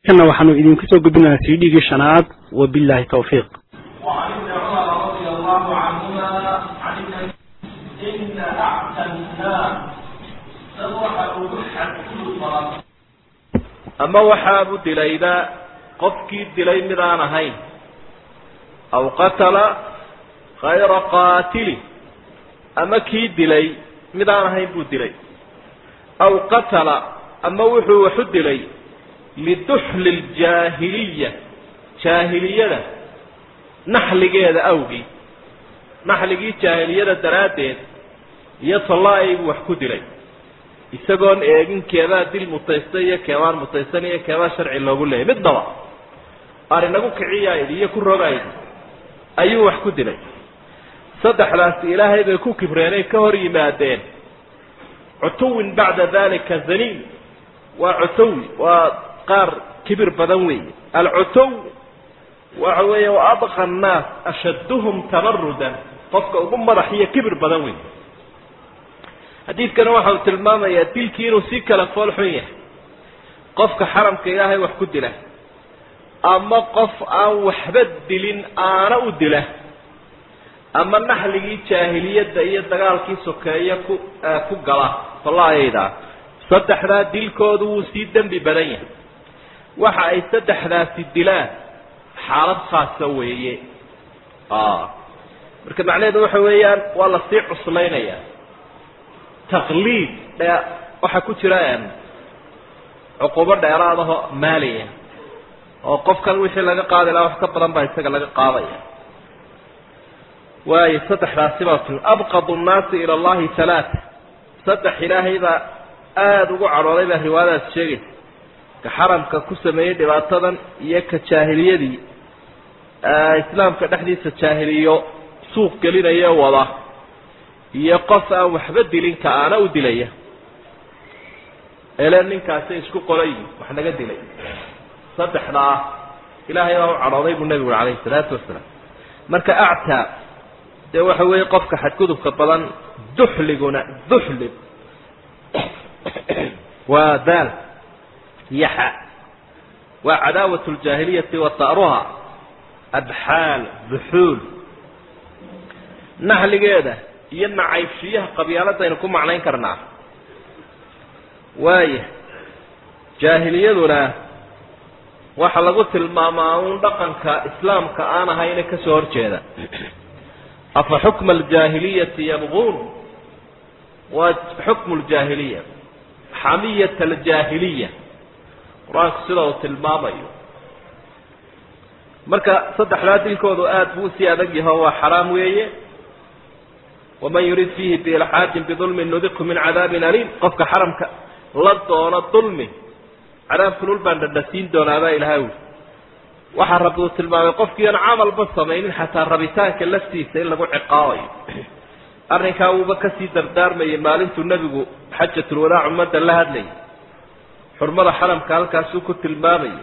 kana waxaanu idinku soo gudbinayaa cdgii shanaad wabillahi tawfiiq وعن ابن عمر رضي الله عنهما عن النبي إن أعتى الناس سوح الوحة كل صلاة ama waxaabu dilayba qofkii dilay mid aan ahayn aw qatala khayra qaatili ama kii dilay mid aan ahayn buu dilay aw qatala ama wuxuu waxu dilay liduxli ljaahiliya jaahiliyada naxligeeda awgii naxligii jaahiliyada daraaddeed iyo tallaa-ay buu wax ku dilay isagoon eegin keebaa dil mutaysta iyo keebaan mutaysan iyo keebaa sharci loogu leeyay midnaba arinagu kiciyaaydi iyo ku rogaaydi ayuu wax ku dilay saddexdaasi ilaahay bay ku kibreenay ka hor yimaadeen cutuwin bacda dalika zaniin waa cutuwi waa qaar kibir badan weeye alcutuw waxa weeye wa adqa annaas ashadduhum tabarudan qofka ugu madax iyo kibir badan weeye xadiidkana waxa uu tilmaamayaa dilkii inuu si kala fool xun yahay qofka xaramka ilaahay wax ku dila ama qof aan waxba dilin aana u dila ama naxligii jaahiliyadda iyo dagaalkii sokeeye ku ku gala fallaayaydaa saddexdaa dilkoodu wuu sii dembi badan yahay waxa ay saddexdaasi dilaan xaalad khaasa weeye marka macnaheedu waxa weeyaan waa lasii cuslaynaya taqliid dhe waxaa ku jira cuqubo dheeraadaho maaliya oo qofkan wixii laga qaadi lahaa wax ka badan baa isaga laga qaadaya waayo saddexdaasi baa ti abqadu nnaasi ila allahi halaata saddex ilaahay baa aada ugu cadhooday baa riwaayadaas sheegaysa ka xaramka ku sameeyey dhibaatadan iyo ka jaahiliyadii islaamka dhexdiisa jaahiliyo suuq gelinaya wada iyo qof aan waxba dilin ka aana u dilaya ele ninkaasay isku qorayi wax naga dilay saddexdaa ilaahay baa u cadhooday buu nebigu uri calayhi salaatu wasalaam marka actaa dee waxa weeye qofka xadgudubka badan duxliguna duxlig waa daal yaxa waa cadaawat ljaahiliyati wa ta'ruha adxaal duxuul naxligeeda iyo nacaybshiyaha qabyaaladaynu ku macnayn karnaa waaya jaahiliyaduna waxaa lagu tilmaamaa uun dhaqanka islaamka aan ahayna kasoo horjeeda afa xukma aljaahiliyati yabquun waa xukmu ljaahiliya xamiyat aljaahiliya qur-aanku sida uu tilmaamayo marka saddexdaa dilkoodu aada buu usii adag yaho waa xaraam weeye waman yurid fiihi biilxaajin bidulmin nudiqhu min cadaabin aliim qofka xaramka la doono dulmi cadaab kulul baan dhadhasiin doonaabaa ilahay uli waxaa rabbi uu tilmaamay qofkii aan camalba samaynin xataa rabitaanka laftiisa in lagu ciqaabayo arrinkaa wuuba kasii dardaarmayay maalintuu nebigu xajatulwadaac ummadda la hadlayay xurmada xaramka halkaasuu ku tilmaamayay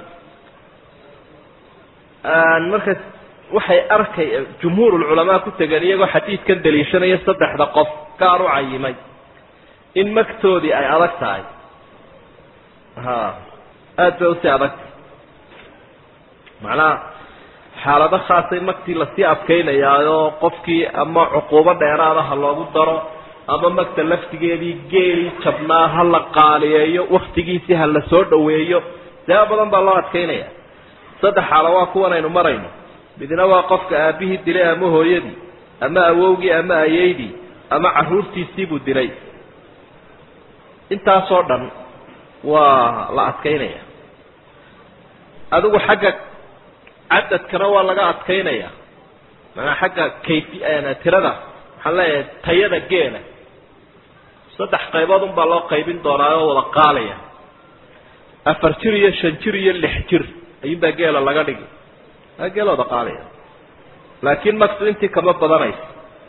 marka waxay arkay jumhuurulculamaa ku tegeen iyagoo xadiidkan daliishanaya saddexda qof gaar u cayimay in magtoodii ay adag tahay ha aada bay usii adagtahay macnaha xaalado khaasay magtii lasii adkaynayaayoo qofkii ama cuquubo dheeraadaha loogu daro ama magta laftigeedii geelii jabnaa ha la qaaliyeeyo waktigiisii ha la soo dhaweeyo siyaaba badan baa loo adkaynaya saddex xaalo waa kuwan aynu marayno midna waa qofka aabihii dilay ama hooyadii ama awowgii ama ayeydii ama carruurtiisiibuu dilay intaasoo dhan waa la adkaynaya adigu xagga cadadkana waa laga adkaynaya manaa xagga kayfi tirada waxaan leeyahay tayada geela saddex qaybood unbaa loo qaybin doonaa oo wada qaalaya afar jir iyo shan jir iyo lix jir ayuunbaa geela laga dhigi aa geela wada qaalaya laakiin maksu intii kama badanayso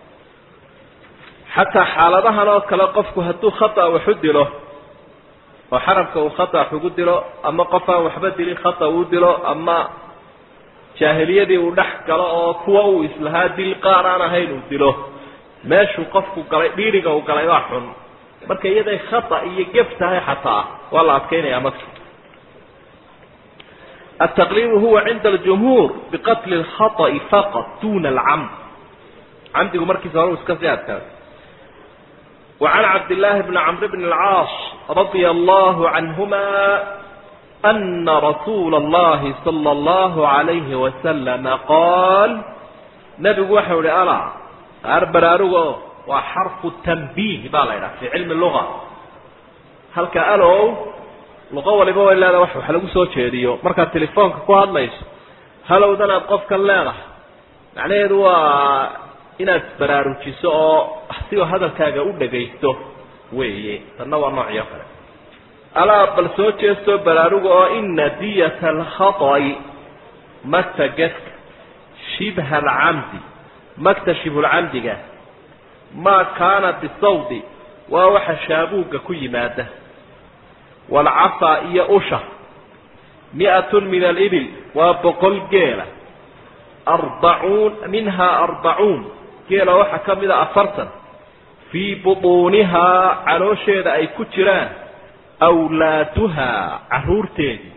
xataa xaaladahan oo kale qofku hadduu khata waxu dilo oo xaramka uu khata wax ugu dilo ama qof aan waxba dilin khata uu dilo ama jaahiliyadii uu dhex galo oo kuwa uu islahaa dil qaar aan ahayn uu dilo meeshuu qofku galay dhiiriga uu galay waa xun marka iyaday khata iyo gef tahay xataa waa la adkaynayaa marka altaqliidu huwa cinda aljumhuur biqatli lkhata'i faqat duna alcamd camdigu markiisa hore u iska sii adkaada وعن عبد الله بن عمرو بن العاص رضي الله عنهما أن رسول الله صلى الله عليه وسلم قال نبي وحول ألا أربرارو وحرف التنبيه بالا في علم اللغة هل كألو لغة ولبا ولا هذا وحو حلقو سو jeediyo marka telefoonka ku hadlayso halowdana qofka leedahay macnaheedu waa inaad baraarujiso oo sigoo hadalkaaga u dhagaysto weeye tanna waa noocyo kale alaa bal soo jeestoo baraaruga oo ina diyata alkhata'i magta gedka shibha alcamdi magta shibhulcamdiga maa kaana bisawdi waa waxa shaabuugga ku yimaada waalcasaa iyo usha mi'atun min alibil waa boqol geela arbacuun minhaa arbacuun geela waxaa ka mid a afartan fii butuunihaa caloosheeda ay ku jiraan awlaaduhaa carruurteedii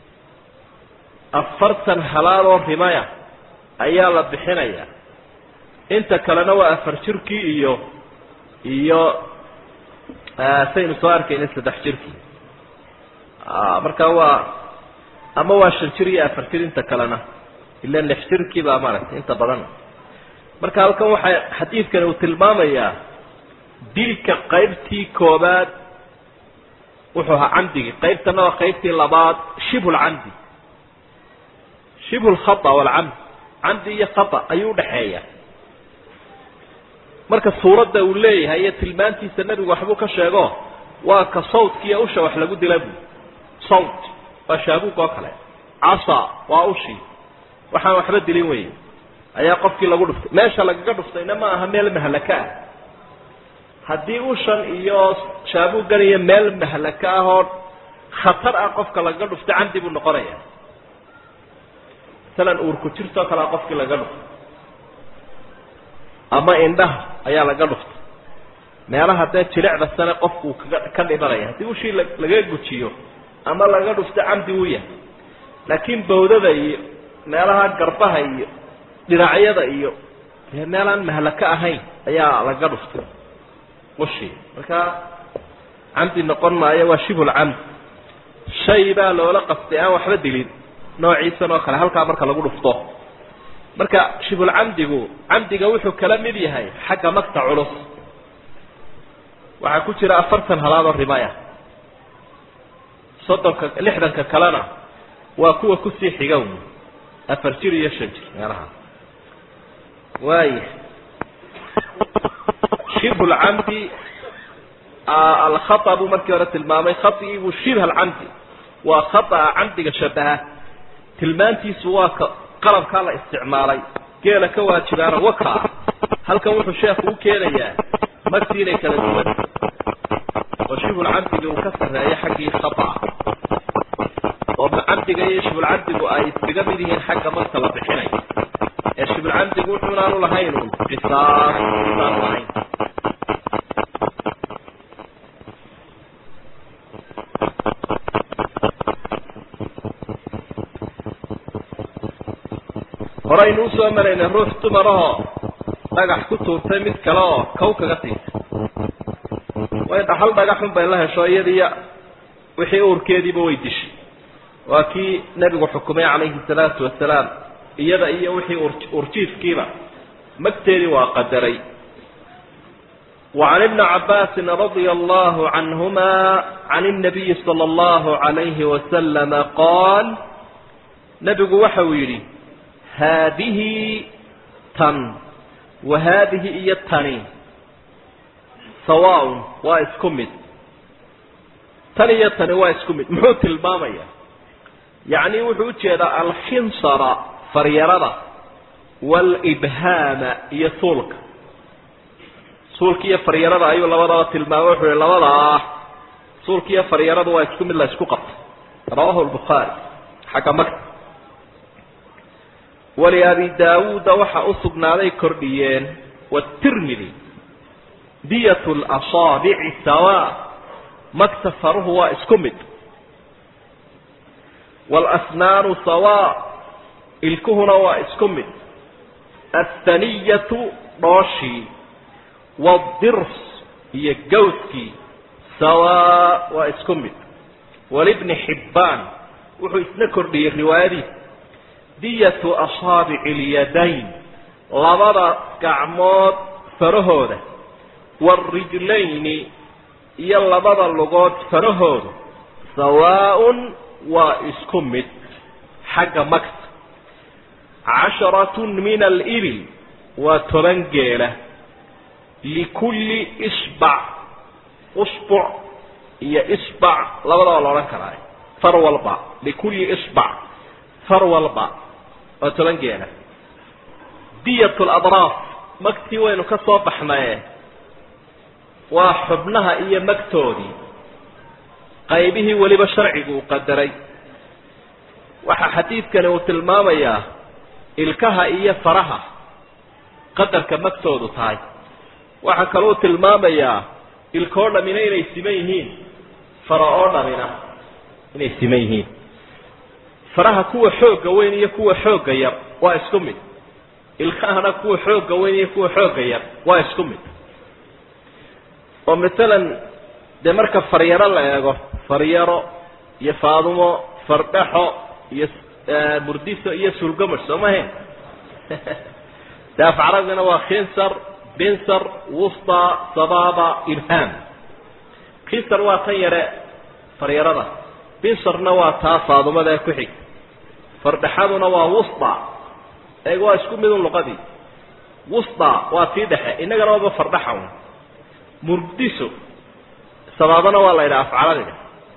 afartan halaaloo rimaya ayaa la bixinayaa inta kalena waa afar jirkii iyo iyo saynu soo arkayna saddex jirkii marka waa ama waa shan jir iyo afar jir inta kalena ila lix jirkii baa maaragtay inta badan marka halkan waxaa xadiidkani uu tilmaamayaa dilka qaybtii koobaad wuxuu ahaa camdigii qaybtana waa qaybtii labaad shibhu lcamdi shibhu lkhata walcamd camdi iyo khata ayuu udhaxeeya marka suuradda uu leeyahay iyo tilmaantiisa nebigu waxbuu ka sheego waa ka sawdkiiyo usha wax lagu dila bu sawd waa shaabuug oo kale casa waa ushii waxaan waxba dilin wey ayaa qofkii lagu dhuftay meesha lagaga dhuftayna ma aha meel mahlaka ah haddii ushan iyo shaabuuggan iyo meel mahlaka ah oo khatar ah qofka lagaga dhuftay camdi buu noqonaya masalan uurku jirtoo kalea qofkii lagaga dhuftay ama indhaha ayaa laga dhuftay meelaha dee jilicda sane qofkuu kaga ka dhimanaya haddii ushii laga gujiyo ama laga dhufto camdi uu yahay laakiin bawdada iyo meelaha garbaha iyo dhinacyada iyo dee meelaan mahlaka ahayn ayaa laga dhuftay ushii marka camdi noqon maayo waa shibhulcamd shay baa loola qastay aan waxba dilin noociisan oo kale halkaa marka lagu dhufto marka shibhulcamdigu camdiga wuxuu kala mid yahay xagga magta culus waxaa ku jira afartan halaadoo rimaya soddonka lixdanka kalena waa kuwa kusii xiga wy afar jir iyo shan jir meelaha waaya shibhu lcamdi alkhata buu markii hore tilmaamay khaigiibuu shibha alcamdi waa khata'a camdiga shabaha tilmaantiisu waa ka qalabkaa la isticmaalay geela ka waajibaana waka ah halkan wuxuu sheekhu u keenayaa magtii inay kala duwan oo shibhulcamdiga uu ka sarreeyo xaggii khata'a oo camdiga iyo shibhulcamdigu ay iskaga mid yihiin xagga marka la bixinayo ee shibhulcamdigu wuxuunaanu lahayn un qisaas isaanu lahayn horaynu usoo maraynay ruux dumarahoo dhagax ku tuurtay mid kale oo kow kaga tiirtay way dhaxal dhagaxun bay la hesho iyadiiyo wixii uurkeediiba way dishay waa kii nebigu xukumay calayhi salaatu wasalaam iyada iyo wixii urjiifkiiba magteedii waa qadaray وعن ابن عباس رضي الله عنهما عن النبي صلى الله عليه وسلم قال نبgu waxa uu yidhi haadihi tan wa haadihi iyo tani sawaaun waa isku mid tan iyo tani waa isku mid muxuu tilmaamaya yacni wuxuu ujeedaa alxinsara faryarada waalibhaama iyo suulka suulka iyo faryarada ayuu labadaba tilmaamay wuxuu yihi labadaa suulka iyo faryaradu waa isku mid la isku qabtay rawahu lbukhaari xagga magta waliabi daawuuda waxaa u sugnaaday kordhiyeen watirmidi diyat lasaabici sawa magta faruhu waa isku mid waalasnaanu sawaa ilkuhuna waa isku mid athaniyatu dhooshii waadirs iyo gawskii sawaa waa isku mid walibni xibbaan wuxuu isna kordhiyey riwaayadiisa diyatu asaabici اlyadayn labada gacmood farahooda waarijlayni iyo labada lugood farahooda sawaaءun waa isku mid xagga magta casharatun min alibil waa toban geela likulli isbac usbuc iyo isbac labadaba la odhan karaa far walba likulli isbac far walba waa toban geela diyat ladraaf magtii waynu ka soo baxnaye waa xubnaha iyo magtoodii qaybihii weliba sharcigu uu qadaray waxaa xadiidkani uu tilmaamayaa ilkaha iyo faraha qadarka magtoodu tahay waxaa kaloo tilmaamayaa ilkoo dhamina inay siman yihiin fara oo dhamina inay siman yihiin faraha kuwa xoogga weyn iyo kuwa xoogga yar waa isku mid ilkahana kuwa xoogga weyn iyo kuwa xoogga yar waa isku mid oo maalan dee marka faryaro la eego faryaro iyo faadumo fardhaxo iyo burdiso iyo sulgamash soo mahe de af carabigana waa khinsar binsar wusta sababa irham khinsar waa tan yare faryarada binsarna waa taa faadumada ee ku xig fardhaxaduna waa wusta eeg waa isku midun luqadii wusta waa tii dhexe innagana waaba fardhaxa un murdiso sabaabana waa la yidhaha afcaladiga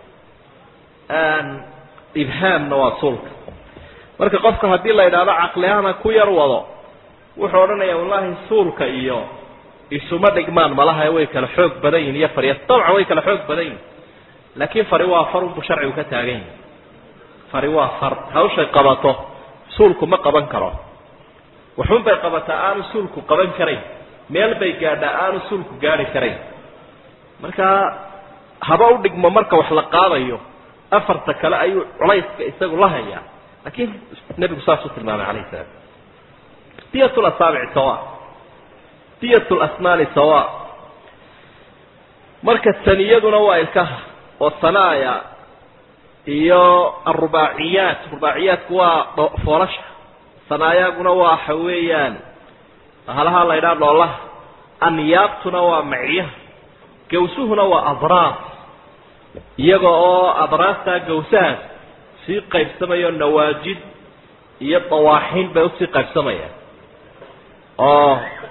ibhaamna waa suulka marka qofka haddii la yidhaahdo caqlihana ku yar wado wuxuu odhanaya wallahi suulka iyo isuma dhigmaan malaha way kala xoog badan yihin iyo farya dabcan way kala xoog badan yihin laakiin fari waa far unbu sharcigu ka taagan yahi fari waa far hawshay qabato suulku ma qaban karo waxun bay qabataa aanu suulku qaban karayn meel bay gaadhaa aanu suulku gaari karayn marka haba u dhigmo marka wax la qaadayo afarta kale ayuu culayska isagu la hayaa laakiin nebigu saasuu tilmaamay calayhi salaam diyat lasaabici sawa diyat lasnaani sawa marka saniyaduna waa ilkaha oo sanaaya iyo arubaaciyaat rubaaciyaatku waa foolasha sanaayaguna waa waxa weeyaan halaha la ydhaha dhoolaha anyaabtuna waa macyaha gawsuhuna waa adraas iyaga oo adraastaa gawsahaas sii qaybsamayo nawaajid iyo dawaaxiin bay usii qaybsamayaan oo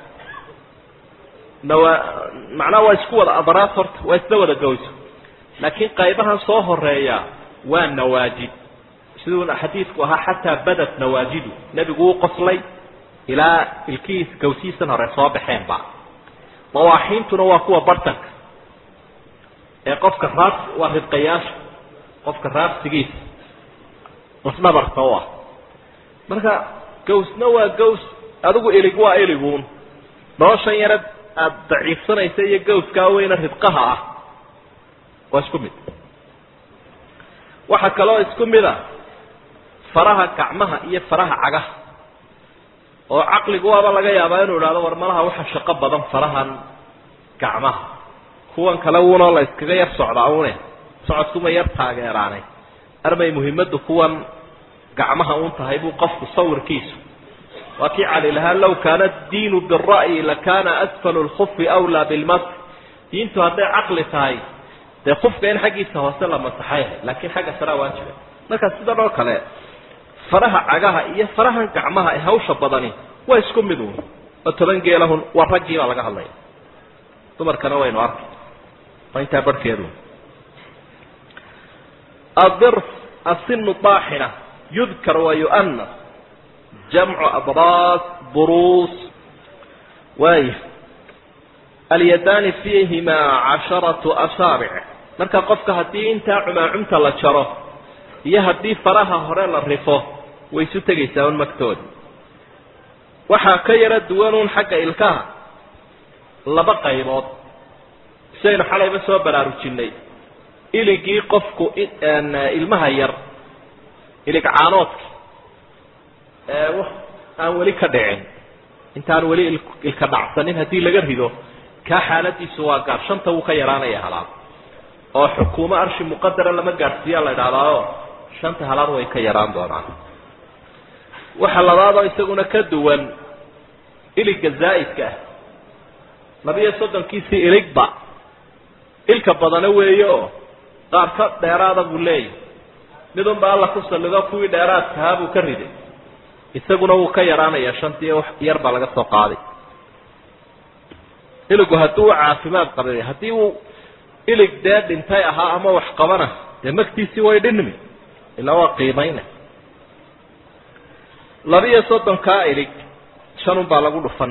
nawa macnaha waa isku wada adraas horta waa isla wada gawso laakiin qaybahan soo horeeya waa nawaajid siduu xadiidku ahaa xataa badat nawaajidu nebigu wuu qoslay ilaa ilkihiis gawsihiisan hore soo baxeenba dawaaxiintuna waa kuwa bartanka ee qofka raabs waa ridqayaasha qofka raabsigiisa lasdhabarka u ah marka gawsna waa gaws adigu ilig waa iliguun noloshan yara aada daciifsanaysa iyo gawskaa weyna ridqaha ah waa isku mid waxaa kaloo isku mid a faraha gacmaha iyo faraha cagaha oo caqligu waaba laga yaabaa inuu idhahdo war malaha waxa shaqo badan farahan gacmaha kuwan kale wuunoo la iskaga yar socdaa une socodkuma yar taageeraanay armay muhimaddu kuwan gacmaha uun tahay buu qofku sawirkiisu waa kii cali lahaa law kaana diinu bira'yi lakana asfalu lkufi awlaa bilmas diintu hadday caqli tahay dee kufka in xaggiisa hoose la masaxay laakiin xagga saraa waajiba marka sidan oo kale faraha cagaha iyo farahan gacmaha ee hawsha badani waa isku mid uun oo toban geelahun waa raggii baa laga hadlaya dumarkana waynu arkay waa intaa barhkeedu adirf asinu daaxina yudkar wa yu'anas jamcu abraas buruus waaya alyadaani fiihimaa casharatu asaabic marka qofka haddii intaa cumaacumta la jaro iyo haddii faraha hore la rifo way isu tegaysaa un magtooda waxaa ka yaro duwanuun xagga ilkaha laba qaybood sidaynu xalayba soo baraarujinay iligii qofku ilmaha yar ilig caanoodki ee aan weli ka dhicin intaan weli ilka dhacsanin haddii laga rido kaa xaaladiisu waa gaar shanta wuu ka yaraanaya halaad oo xukuumo arshi muqadara lama gaadhsiiyaa la idhahdaayo shanta halaad way ka yaraan doonaan waxa labaadoo isaguna ka duwan iliga zaa'idka ah labiyo soddonkiisii iligba ilka badana weeye oo qaar ka dheeraada buu leeyahy midunba alla ku sallido kuwii dheeraadkahaa buu ka riday isaguna wuu ka yaraanayaa shantii wax yar baa laga soo qaaday iligu haddii uu caafimaad qabay haddii uu ilig dee dhintay ahaa ama wax qabana dee magtiisii way dhinmi ilaa waa qiimayna labiyo soddonkaa ilig shanun baa lagu dhufan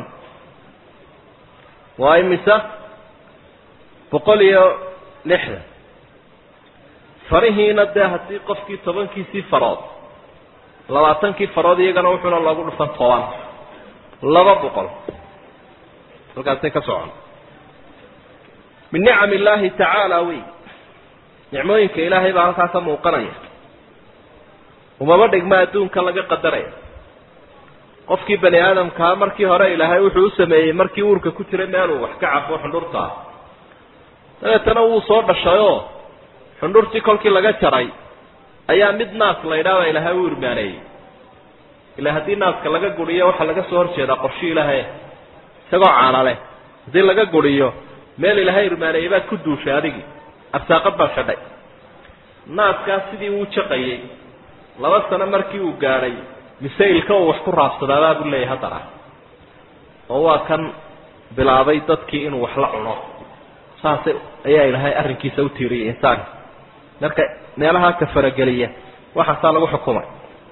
waa imisa boqol iyo lixdan farihiina dee haddii qofkii tobankiisii farood labaatankii farood iyagana wuxuuna loogu dhufan toban laba boqol halkaasay ka socon min nicam illaahi tacaala wey nicmooyinka ilaahay baa halkaa ka muuqanaya umaba dhigma adduunka laga qadaraya qofkii bani aadamkaa markii hore ilaahay wuxuu u sameeyey markii uurka ku jiray meeluu wax ka cabo xundhurtaa dabeetana wuu soo dhashayoo xundhurtii kolkii laga jaray ayaa mid naas la ydhaaba ilaahay u irmaaneeyey ila haddii naaska laga guriyo waxaa laga soo horjeedaa qorshi ilaahay isagoo caana leh haddii laga guriyo meel ilaahay irmaaneeyey baad ku duushay adigii arsaaqad baad xidhay naaskaas sidii uu jaqayey laba sano markii uu gaadhay mise ilka uu wax ku raabsadaadaa buu leeyahay haddana oo waa kan bilaabay dadkii inuu wax la cuno saas ayaa ilaahay arrinkiisa u tiiriyay insaanka marka meelahaa ka farageliya waxaasaa lagu xukumay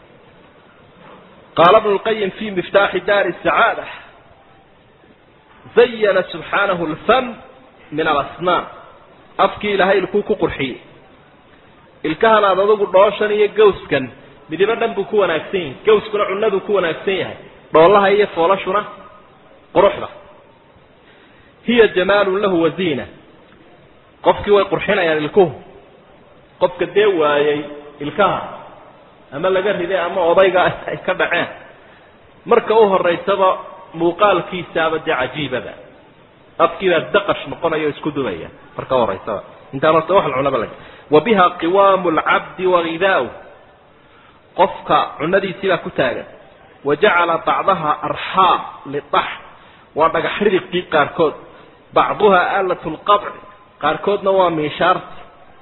qaala bnu lqayim fi miftaaxi daari sacaada zayana subxaanahu lfam min alasnaan afkii ilaahay ilkuu ku qurxiyey ilkahan aad adugu dhooshan iyo gawskan midibo dhan buu ku wanaagsan yahay gawskuna cunaduu ku wanaagsan yahay dhoolaha iyo foolashuna quruxda hiya jamaalun lahu waziina qofkii way qurxinayaan ilkuhu qofka dee waayey ilkaha ama laga riday ama odayga ay ka dhaceen marka u horeysaba muuqaalkiisaaba dee cajiibaba afkiibaa daqash noqonaya o isku dumaya marka uhoreysaba intaan horta wax cunaba lag wa biha qiwaamu lcabdi wagidaau qofka cunadiisiibaa ku taagan wa jacala bacdaha arxaam liax waa dhagax ridiqii qaarkood bacduha aalat lqabci qaarkoodna waa miishaarti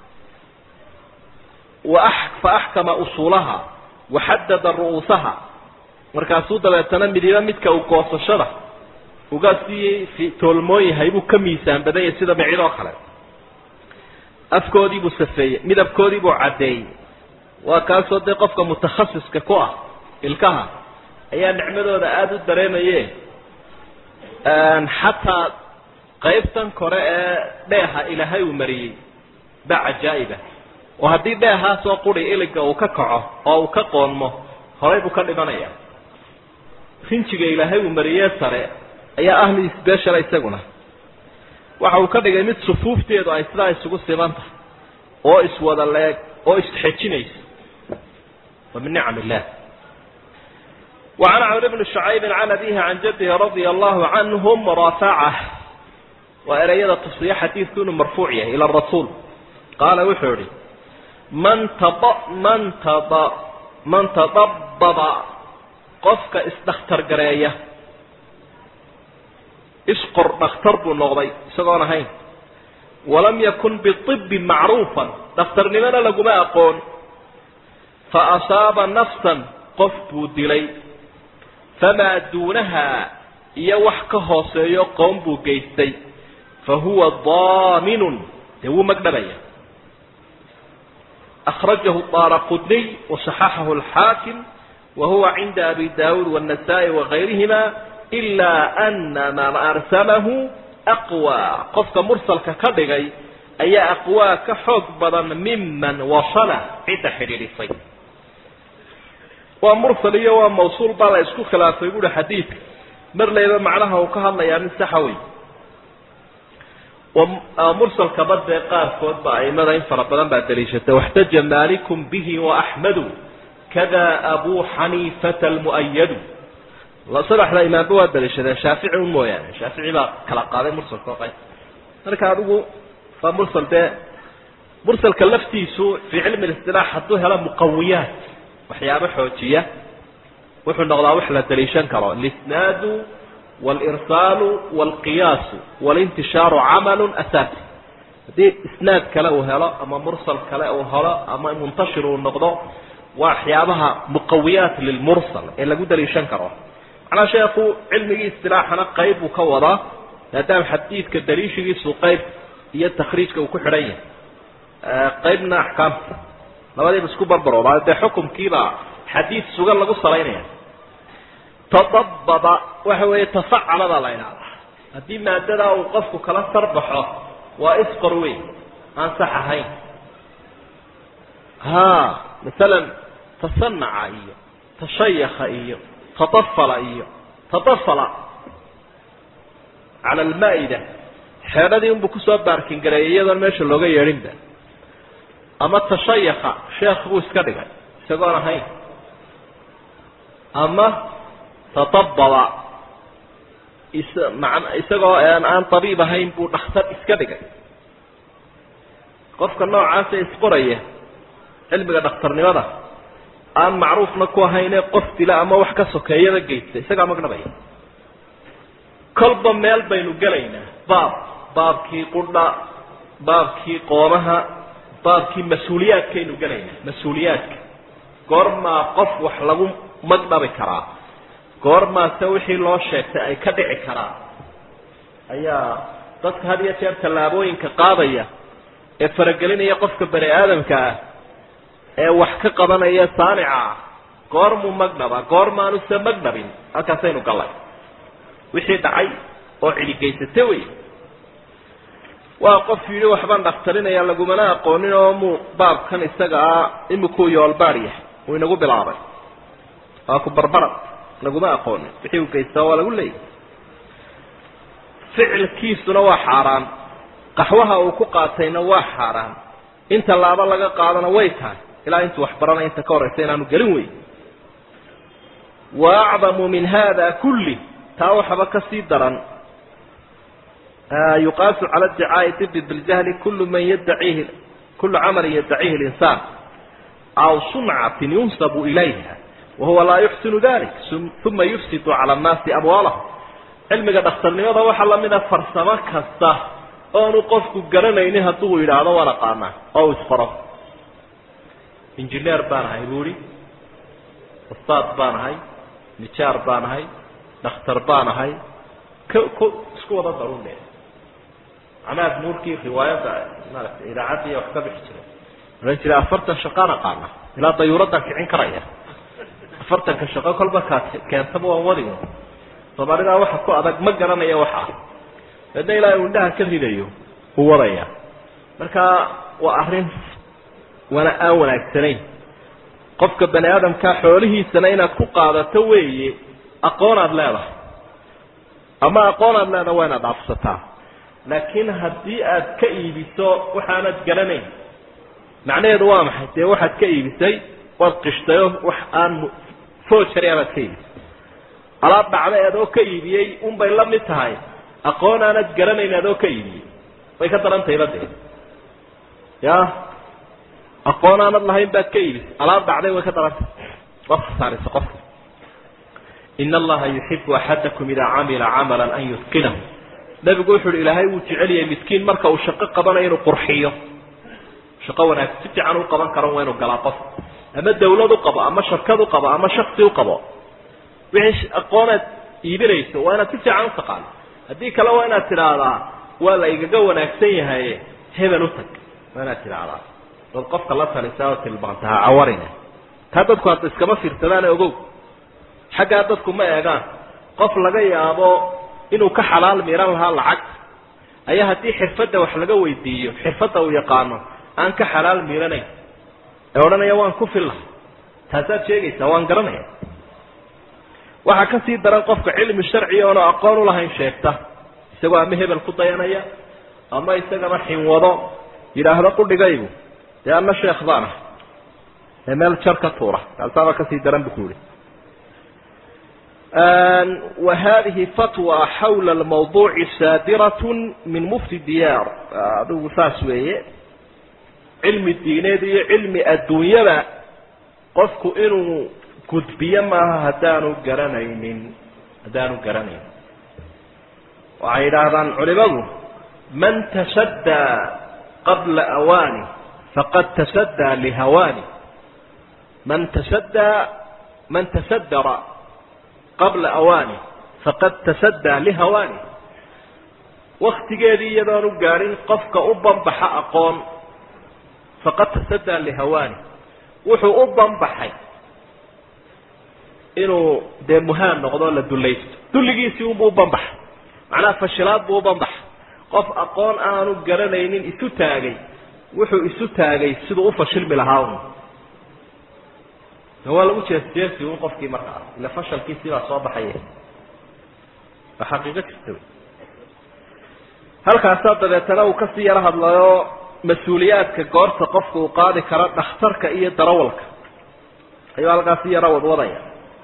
fa axkama usuulaha waxadada ru'uusaha markaasuu dabeetana midiba midka uu goosashada uga sii toolmoon yahay buu ka miisaan badan yahay sida micid oo kale afkoodiibuu safeeyey midabkoodiibuu caddeeyey waa kaasoo dee qofka mutakhasiska ku ah ilkaha ayaa nicmadooda aada u dareemaye xataa qaybtan kore ee dheeha ilaahay uu mariyey baa cajaa'iba oo haddii dheehaasoo quri iliga uu ka kaco oo uu ka qoonmo horay buu ka dhimanaya rinjiga ilaahay uu mariyee sare ayaa ah mid sbeshal isaguna waxa uu ka dhigay mid sufuufteedu ay sidaa isugu siman tahay oo iswada leeg oo isxejinaysa wa min nicam illah وعن عمرو بن شعيب عن أبيه عن جده رضي الله عنهم رافعه وإريد تصريح حديث كونه مرفوعية إلى الرسول قال وحوري من تض من تض من تضبب قفك استختر قرية اسقر نختر بالنغضي سقون هين ولم يكن بالطب معروفا دفتر لمن لقما أقول فأصاب نفسا قف دلي فما دونها iyo wax ka hooseeyo qoom buu geystay fa huwa daaminun dee wuu magdhabaya akhrajahu daaraqudniy wasaxaxahu alxaakim wa huwa cinda abi daawuud waannasaa'i wagayrihima ilaa ana man arsamahu aqwaa qofka mursalka ka dhigay ayaa aqwaa ka xoog badan miman wasala cidda xidhiidhisay waa mursal iyo waa mawsuul baa la isku khilaafay buuhi xadiidka mar layba macnaha uu ka hadlayaa mid saxa wey mursalka badee qaarkood ba aimada in fara badan baa daliishatay waxtaja maalikum bihi waaxmadu kada abu xaniifata almu'ayadu saddexda imaamba waa daliishadeen shaafici un mooyaane shaafici baa kala qaaday mursalka oo qayb marka adigu waa mursal dee mursalka laftiisu fii cilmi listilaax hadduu helo muqawiyaat waxyaabo xoojiya wuxuu noqdaa wax la daliishan karo alisnaadu walirsaalu walqiyaasu walintishaaru camalu asaasi haddii isnaad kale uu helo ama mursal kale uu helo ama muntashir uu noqdo waa waxyaabaha muqawiyaat lilmursal ee lagu daliishan karo macnaa sheekhu cilmigii istilaaxana qayb buu ka wadaa maadaama xadiidka daliishigiisu qayb iyo takhriijka uu ku xidhan yahay qaybna axkaamta labadiiba isku barbaroobaa dee xukumkiibaa xadiid sugan lagu salaynaya tadababa waxa weeye tafacaladaa la idhahdaa haddii maadadaa uu qofku kala sarbaxo waa isqor weyn aan sax ahayn ha masalan tasanaca iyo tashayaka iyo tadafala iyo tadafala cala almaa-ida xeedhadii unbuu kusoo baarkin gareeyay iyadoon meesha looga yeedhinba ama tashayaka sheekh buu iska dhigay isagoon ahayn ama tadababa is man isagoo aan tabiib ahayn buu dhakhtar iska dhigay qofka noocaasa isqoraya cilmiga dhakhtarnimada aan macruufna ku ahayne qof dila ama wax ka sokeeyada geysta isagaa magdhabaya kolba meel baynu gelaynaa baab baabkii qudha baabkii qoomaha baabkii mas-uuliyaadkaynu gelaynaa mas-uuliyaadka goormaa qof wax lagu magdhabi karaa goormaase wixii loo sheegtay ay ka dhici karaan ayaa dadka had iyo jeer tallaabooyinka qaadaya ee faragelinaya qofka bani aadamka ah ee wax ka qabanaya saanica ah goormuu magdhaba goormaanuse magdhabin halkaasaynu gallay wixii dhacay oo cidigeysata wey waa qof yidhi waxbaan dhakhtarinaya lagumana aqoonin oo muu baabkan isaga ah imikuu yoolbaad yahay uu inagu bilaabay waa ku barbarad laguma aqoonin wixii uu geystaa waa lagu leeyahy ficilkiisuna waa xaaraan qaxwaha uu ku qaatayna waa xaaraan in tallaabo laga qaadana way tahay ilaa intuu wax baranaya inta ka horraysa inaanu gelin weyn wa acdamu min hada kulli taa waxaba ka sii daran yuqaasu cala iddicaai dibi biljahli kullu man yadaciihi kullu camalin yadaciihi linsaan aw suncatin yunsabu ilayha wahuwa laa yuxsinu dalik uma yufsidu cala annaasi amwaalahum cilmiga dhakhtarnimada waxaa lamida farsamo kasta oonu qofku garanaynin hadduu yidhaahdo waan aqaanaa oo u isqoro injineer baan ahay buu ihi ustaad baan ahay nijaar baan ahay dhakhtar baan ahay k k isku wada darune macnaha nuurkii riwaayadda maarata idaacaddii wax ka bixi jiray ohan jiray afartan shaqaan aqaana ilaa dayuuraddan kicin karaya afartanka shaqo kolba kaa keentaba waan wadi soomaalidaa waxa ku adag ma garanaya waxaa deedna ilaa uu indhaha ka ridayo uu wadaya marka waa arrin wana aan wanaagsanayn qofka bani aadamka xoolihiisana inaad ku qaadato weeye aqoon aada leedahay ama aqoon aada leedahay waa inaad dhaafsataa laakiin haddii aad ka iibiso waxaanad garanayn macnaheedu waa maxay dee waxaad ka iibisay waad qishtay oo wax aan foojari abaad ka iibisay alaab dhacda adoo ka iibiyey unbay la mid tahay aqoon aanad garanayn adoo ka iibiyey way ka daran tahay badee ya aqoon aanad lahayn baad ka iibisay alaab dhacday way ka daran tahay waad khasaaraysa qofka in allaha yuxibu axadakum idaa camila camalan an yutqinahu nabigu wuxu uhi ilaahay wuu jecel yahay miskiin marka uu shaqo qabanayo inuu qurxiyo shaqo wanaagsan si fiican u qaban karan waa inuu galaa qof ama dawlad u qabo ama shirkad u qabo ama shaksi u qabo wixii aqoonaad iibinayso waa inaad si fiican u taqaano haddii kale waa inaad tidhaahdaa waa la igaga wanaagsan yahaye hebel u tag waa inaad tidhaahdaa dad qofka la talisa oo tilmaanta ha cawarina taa dadku hadda iskama fiirsadaane ogow xaggaa dadku ma eegaan qof laga yaabo inuu ka xalaal miiran lahaa lacagta ayaa haddii xirfadda wax laga weydiiyo xirfadda uu yaqaano aan ka xalaal miiranayn ee odhanaya waan ku fillahay taasaad sheegaysaa waan garanaya waxaa ka sii daran qofka cilmi sharciga oona aqoon ulahayn sheegta isagoo ama hebel ku dayanaya ama isagana xinwado yidhaahdo qudhigaygu dee ana sheekh baan ah ee meel jar ka tuura kaasaaba kasii daran bu ku yihi wa hadihi fatwa xawla lmawduuci saadirat min mufti diyaar adigu saas weeye cilmi diineed iyo cilmi adduunyada qofku inuu gudbiyo maaha haddaanu garanaynin haddaanu garanaynin waxay yidhaahdaan culimadu man tasaddaa qabla awaani faqad tasaddaa lihawaani man tasaddaa man tasaddara qabla awaani faqad tasaddaa lihawaani waktigeedii iyadoonu gaadhin qofka u banbaxa aqoon faqad tasaddaa lihawaani wuxuu u banbaxay inuu dee muhaan noqdo la dulaysto dulligiisii unbuu u banbaxay macnaha fashilaad buu u banbaxay qof aqoon aanu garanaynin isu taagay wuxuu isu taagay siduu u fashilmi lahaa un waa lagu jeesjeesi un qofkii markaa ila fashalkiisii baa soo baxaya waa xaqiiqo jirta wy halkaasaa dabeetana uu kasii yaro hadlayo mas-uuliyaadka goorta qofka uu qaadi karo dhakhtarka iyo darawalka ayuu halkaasi yaro wadwadaya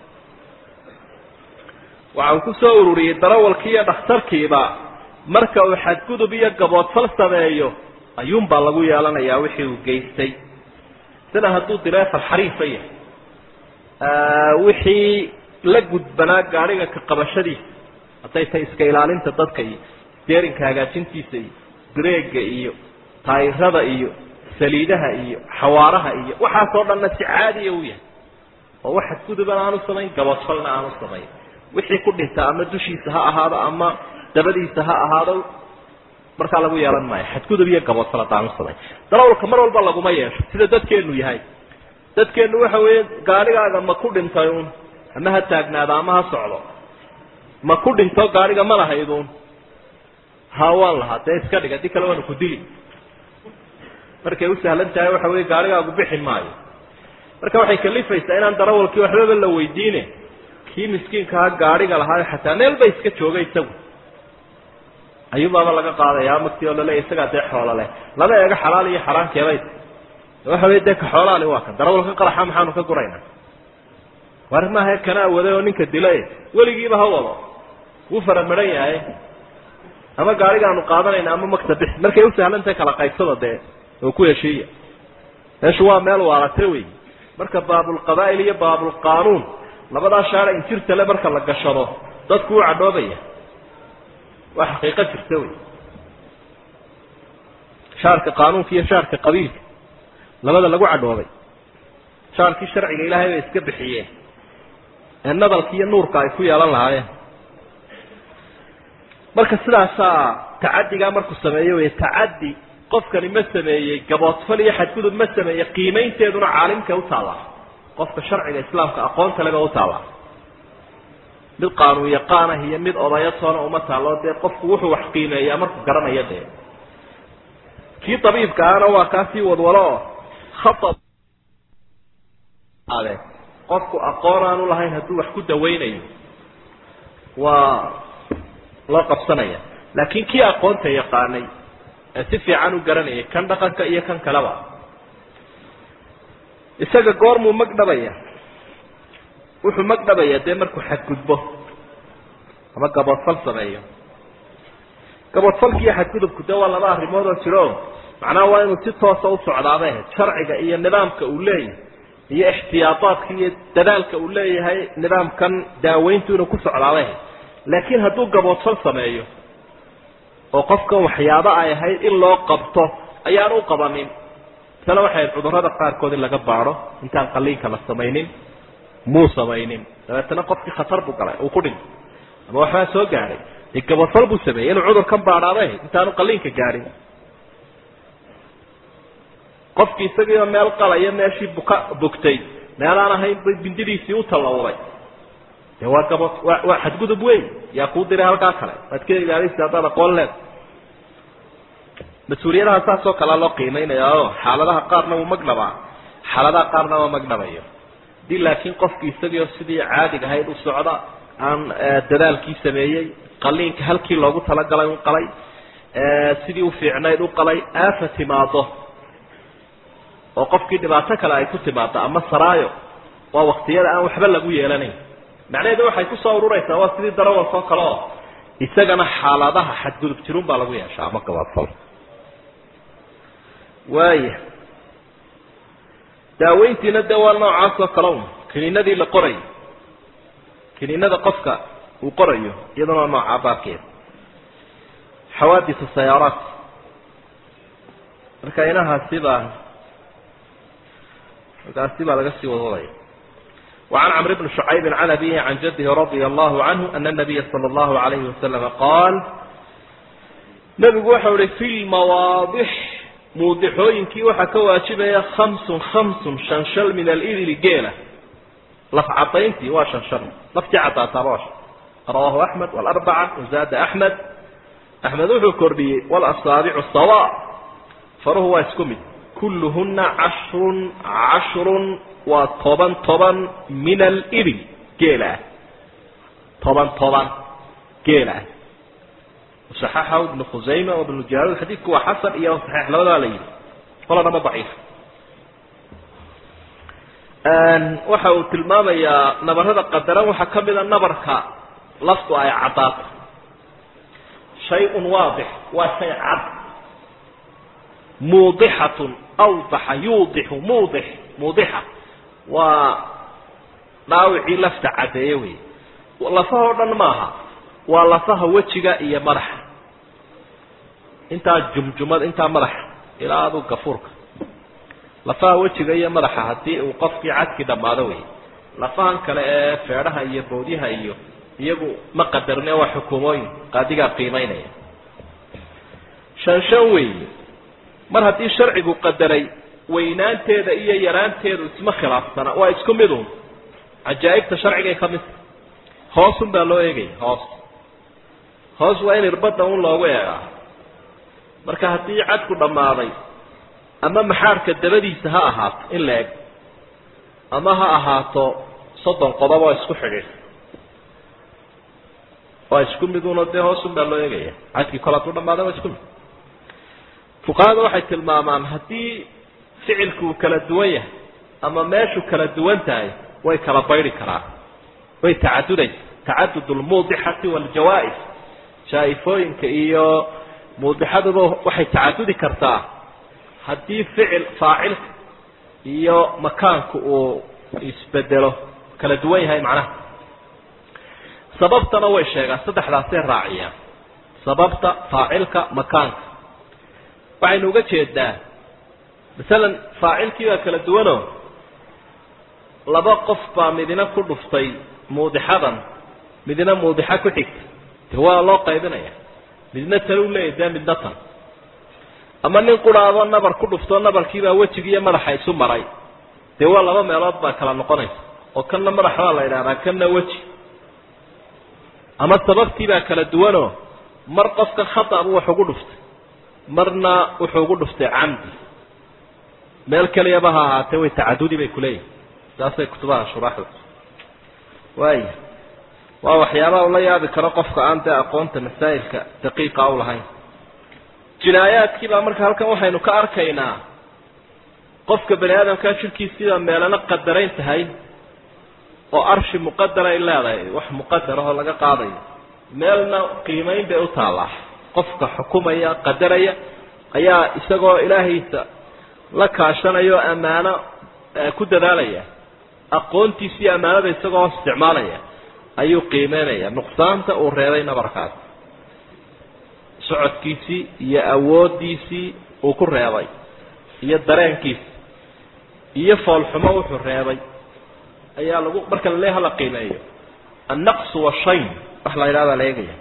waxa uu kusoo ururiyey darawalkii iyo dhakhtarkiiba marka uu xadgudub iyo gaboodfal sameeyo ayuunbaa lagu yeelanayaa wixii uu geystay sida hadduu direefal xariifa yahay wixii la gudbanaa gaadhiga ka qabashadiisa hadday tahay iska ilaalinta dadka iyo steerinka hagaajintiisa iyo breega iyo taayirada iyo saliidaha iyo xawaaraha iyo waxaasoo dhanna si caadiya u yahay oo wax xadgudubana aanu samayn gaboodfalna aanu samayn wixii ku dhinta ama dushiisa ha ahaado ama dabadiisa ha ahaado markaa lagu yeelan maayo xadgudub iyo gaboodfal haddaanu samayn darawalka mar walba laguma yeesho sida dadkeenu yahay dadkeenu waxa weeye gaadhigaaga ma ku dhintay uun ama ha taagnaado ama ha socdo ma ku dhinto gaadhiga ma lahayduun ha waan lahaa dee iska dhig haddii kale waanu ku dili markay u sahlan tahay waxa weye gaadhigaagu bixi maayo marka waxay kalifaysaa inaan darawalkii waxbaba la weydiine kii miskiinkaha gaadhiga lahaayo xataa meel ba iska jooga isagu ayuubaaba laga qaadaya magtii oo laleeya isagaa dee xoolo leh lama eego xalaal iyo xaraankeebay waxa wey dee ka xoolaali waa kan darawalka qaraxa maxaanu ka guraynaa war maaha kanaa waday oo ninka dilay weligiiba ha wado wuu faramaran yahay ama gaarigaanu qaadanayna ama makta bix markay u sahlantahay kala qaybsada dee oo ku heshiiya meeshu waa meel waarate wey marka baabulqabaa'il iyo baabulqaanuun labadaa shaara injirta le marka la gashado dadku u cadhoobaya waa xaqiiqo jirta wey shaarka qaanuunka iyo shaarka qabiilka labada lagu cadhoobay shaarkii sharciga ilaahay bay iska bixiyeen ee nadalka iyo nuurka ay ku yeelan lahaayeen marka sidaasaa tacadigaa markuu sameeyo wey tacaddi qofkani ma sameeyey gaboodfal iyo xadgudub ma sameeyey qiimaynteeduna caalimka utaallaa qofka sharciga islaamka aqoonta leba utaallaa mid qaanuun yaqaanah iyo mid odayo toona uma taallo dee qofku wuxuu wax qiimeeyaa markuu garanayo dee kii dabiibka ahna waa kaasii wadwalo oo khaab ade qofku aqoon aanu lahayn hadduu wax ku dawaynayo waa loo qabsanaya laakiin kii aqoonta yaqaanay ee si fiican u garanayay kan dhaqanka iyo kan kaleba isaga goormuu magdhabaya wuxuu magdhabaya dee markuu xadgudbo ama gaboodfal sameeyo gaboodfalki iyo xadgudubku de waa laba arrimood oo jiro macnaha waa inuu si toosa u socdaaba sharciga iyo nidaamka uu leeyahay iyo ixtiyaadaadka iyo dadaalka uu leeyahay nidaamkan daaweyntu inuu ku socdaaba laakiin hadduu gaboodfal sameeyo oo qofkan waxyaabo ay ahayd in loo qabto ayaan u qabanin tana waxay cudurrada qaarkood in laga baadho intaan qaliinka la samaynin muu samaynin dabeetana qofkii khatar buu galay uu ku dhintay ama waxbaa soo gaadhay dee gaboodfal buu sameeyey inuu cudurkan baadhaabay intaanu qaliinka gaadhin qofkii isagiioo meel qalaya meeshii buka bogtay meelaan ahayn bay bindidiisii u tallawday de waa gabo waa waa xadgudub weyn yaa kuu diray halkaa kale waad ka ilaalisa haddaad aqoon leed mas-uuliyadaha saas oo kalea loo qiimeynaya o xaaladaha qaarna wuu magdhabaa xaaladaha qaarna waa magdhabayo hadii laakiin qofki isagiioo sidii caadiga ahayd u socda aan dadaalkii sameeyey qaliinka halkii loogu talagalay u qalay sidii u fiicnayd u qalay aafa timaado oo qofkii dhibaato kale ay ku timaado ama saraayo waa waktiyada aan waxba lagu yeelanayn macnaheedu waxay kusoo ururaysaa waa sidii darawalkoo kale oo isagana xaaladaha xadgudub jirun baa lagu yeeshaa ama gabaadfal waaya daaweyntiina dee waa noocaas oo kale un kiniinadii la qorayo kiniinada qofka uu qorayo iyadana waa noocaa baabkeeda xawaadithu sayaaraat marka inahaasi baa markaasi baa laga sii wadwadaya وعن عمرو بن شعيب عن أبيه عن جده رضي الله عنه أن النبي صلى الله عليه وسلم قال نبgu waxa uhi في المواaضح muudixooyinkii waxaa ka waajibaya خمس خمس شhan شhal min الإbل geela laf cadayntii waa شhan شhal laftii cadaataaba waa رواه أحمد والأربعة وزاد أحمد أحمد wuxuu kordhiyey والأصاaبع سواء faruhu waa isku mid kulluhuna cashrun cashrun waa toban toban min alibil geela ah toban toban geela ah saxaxahu ibnu khusayma o ibnu jaruud xadiidku waa xasan iyo saxiix labadaa la yidhi qoladama daciif waxa uu tilmaamayaa nabarada qadaran waxaa ka mida nabarka laftu ay caddaato shay-un waadix waa shay cad muudixatun awdaxa yuudixu muudix muudixa waa dhaawicii lafta caddeeye wey lafahoo dhan maaha waa lafaha wejiga iyo madaxa intaa jumjumada intaa madaxa ilaa adu gafuurka lafaha wejiga iyo madaxa haddii uu qofkii cadkii dhammaado wey lafahan kale ee feedhaha iyo boodyaha iyo iyagu ma qadarne waa xukuumooyin qaadigaa qiimaynaya shan shan weeye mar haddii sharcigu qadaray weynaanteeda iyo yaraanteedu isma khilaafsana waa isku midun cajaa'ibta sharcigay ka midta hoosun baa loo eegaya hoos hoos waa in irbadda un loogu eegaa marka haddii cadku dhammaaday ama maxaarka dabadiisa ha ahaato in la eg ama ha ahaato soddon qodob oo isku xidhiidh waa isku miduno dee hoosun baa loo eegaya cadkii kol hadduu dhammaaday waa isku mid fuqahada waxay tilmaamaan haddii ficilku uu kala duwan yahay ama meeshu kala duwan tahay way kala bayri karaan way tacadudaysa tacadud lmuudixati waljawaa-is jaa-ifooyinka iyo muudixaduba waxay tacadudi kartaa haddii ficil faacilka iyo makaanku uu isbedelo kala duwan yahay macnaha sababtana way sheegaan saddexdaasay raaciyaan sababta faacilka makaanka waxaynu uga jeedaa masalan faacilkii baa kala duwanoo laba qof baa midina ku dhuftay muudixadan midina muudixa ku xigta de waa loo qaybinaya midna tan u leeyahy dee midna tan ama nin quraado nabar ku dhuftoo nabarkiibaa wejiga iyo madaxa isu maray dee waa laba meelood baa kala noqonaysa oo kanna madax baa la idhahdaa kanna weji ama sababtii baa kala duwanoo mar qofka khata buu wax ugu dhuftay marna wuxuu ugu dhuftay camdi meel keliyaba ha ahaatee way tacadudi bay kuleeyihin saasay kutubaha shuraaxda waaya waa waxyaabaha ula yaabi karo qofka aan dee aqoonta masaa'ilka daqiiqa u lahayn jinaayaadkii baa marka halkan waxaynu ka arkaynaa qofka bani aadamkaa jirkiisiibaa meelana qadarayn tahay oo arshi muqadara ay leedahay wax muqadar ahoo laga qaadayo meelna qiimayn bay u taallaa qofka xukumaya qadaraya ayaa isagoo ilaahaysa la kaashanaya oo ammaano ku dadaalaya aqoontiisa iyo ammaanada isagoo isticmaalaya ayuu qiimeynaya nuqsaanta uu reebay nabarkaas socodkiisii iyo awooddiisii uu ku reebay iyo dareenkiisi iyo foolxumo wuxuu reebay ayaa lagu marka lale hala qiimeeyo annaqsu washayn wax la yidhahdaa la eegaya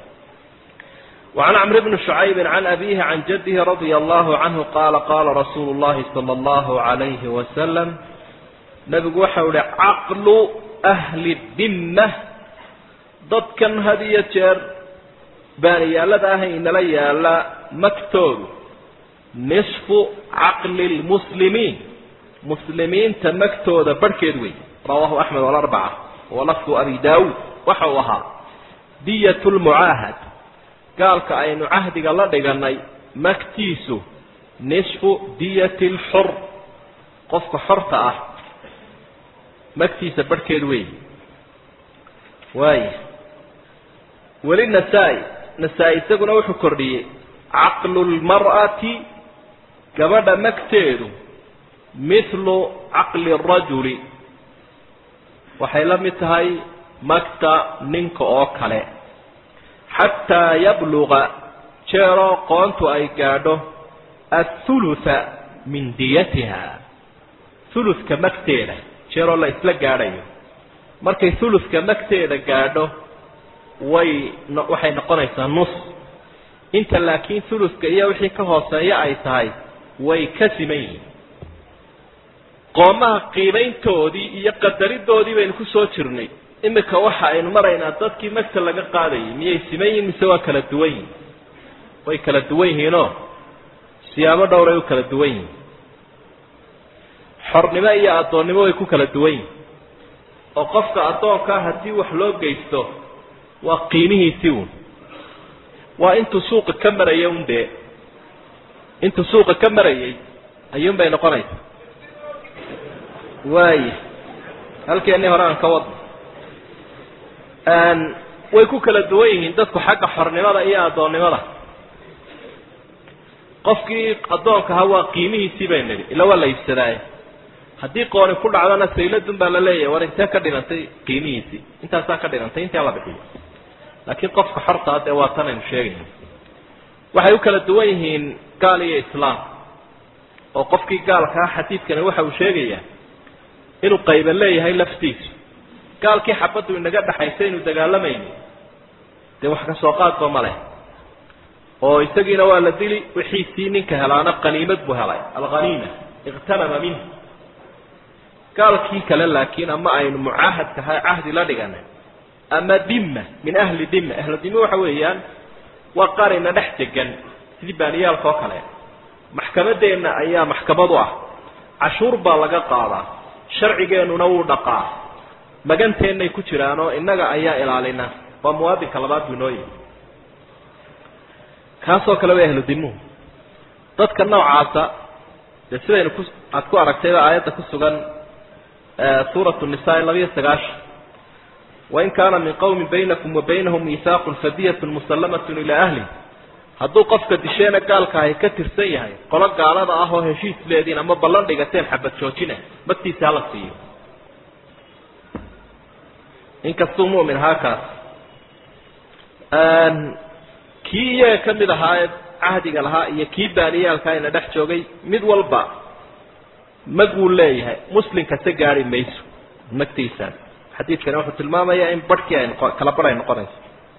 وعن عمرو بن شعيب عن أبيه عن جده رضي الله عنه قال قال رسول الله صلى الله عليه وسلم نبgu waxa uhi caqل أهل الdimة dadkan had iyo jeer baaniyaalada ah inala yaala magtoodu نصفu caqli الmuslimiin muslimiinta magtooda barhkeed wey rawaahu أحmed والأربعة walafdu abi daawuud waxa uu ahaa diyة الmucaahad gaalka aynu cahdiga la dhiganay magtiisu nisfu diyati alxur qofka xorta ah magtiisa barhkeed weey waaya weli nasaa-i nasaa-i isaguna wuxuu kordhiyey caqlu lmar'ati gabadha magteedu mithlu caqli rajuli waxay la mid tahay magta ninka oo kale xataa yabluga jeeroo qoontu ay gaadho athulutha min diyatiha thuluthka magteeda jeeroo la isla gaadhayo markay thuluthka magteeda gaadho way waxay noqonaysaa nus inta laakiin thuluthka iyo wixii ka hooseeya ay tahay way ka siman yihiin qoomaha qiimayntoodii iyo qadaridoodii baynu ku soo jirnay imika waxa aynu maraynaa dadkii magta laga qaadayay miyay siman yihin mise waa kala duwan yihin way kala duwan yihiinoo siyaabo dhowray u kala duwan yihin xornimo iyo addoonnimo way ku kala duwan yihin oo qofka addoonkaa haddii wax loo geysto waa qiimihiisii uun waa intuu suuqa ka maraya un dee intuu suuqa ka marayay ayuun bay noqonaysa waaya halkeennii hore aan ka wadno way ku kala duwan yihiin dadku xagga xornimada iyo addoonnimada qofkii addoonkaha waa qiimihiisii bay nidhi ila waa la iibsadaaye haddii qooni ku dhacdana sayladun baa la leeyahay war intee ka dhigantay qiimihiisii intaasaa ka dhigantay intii ala bixiyo laakiin qofka xortaa dee waa tan aynu sheegayna waxay u kala duwan yihiin gaal iyo islaam oo qofkii gaalkaa xadiidkani waxa uu sheegayaa inuu qayba leeyahay laftiisu gaalkii xabaddu inaga dhaxaysa inu dagaalamayno dee wax ka soo qaadba ma leh oo isagiina waa la dili wixiisii ninka helaana qaniimad buu helay alghaniima iqtanama minh gaalkii kale laakiin ama aynu mucaahadkaha cahdi la dhiganay ama dimma min ahli dimma ahlu dimma waxa weeyaan waa qarina dhex degan sidii baaniyaalka oo kale maxkamadeenna ayaa maxkamadu ah cashuur baa laga qaadaa sharcigeennuna wuu dhaqaa maganteennay ku jiraanoo innaga ayaa ilaalina waa muwaadinka labaad buu inoo yihi kaasoo kale way ahlu dimuhu dadka noocaasa dee sidaynu ku aada ku aragtayba aayadda ku sugan suuratu nisaa labiyo sagaashan wain kaana min qawmin baynakum wa baynahum miisaaqun fadiyatun musallamatun ilaa ahli hadduu qofka disheena gaalka ahy ka tirsan yahay qolo gaalada ah oo heshiis leediin ama ballan dhigateen xabad joojina magtiisa hala siiyo inkastuu mu'min ahaa kaas kii iyaga ka mid ahaa ee cahdiga lahaa iyo kii baaniyaalkaa ina dhex joogay mid walba mag wuu leeyahay muslimka se gaari mayso magtiisaas xadiidkani wuxuu tilmaamayaa in barhkii ay noqo kala barh ay noqonayso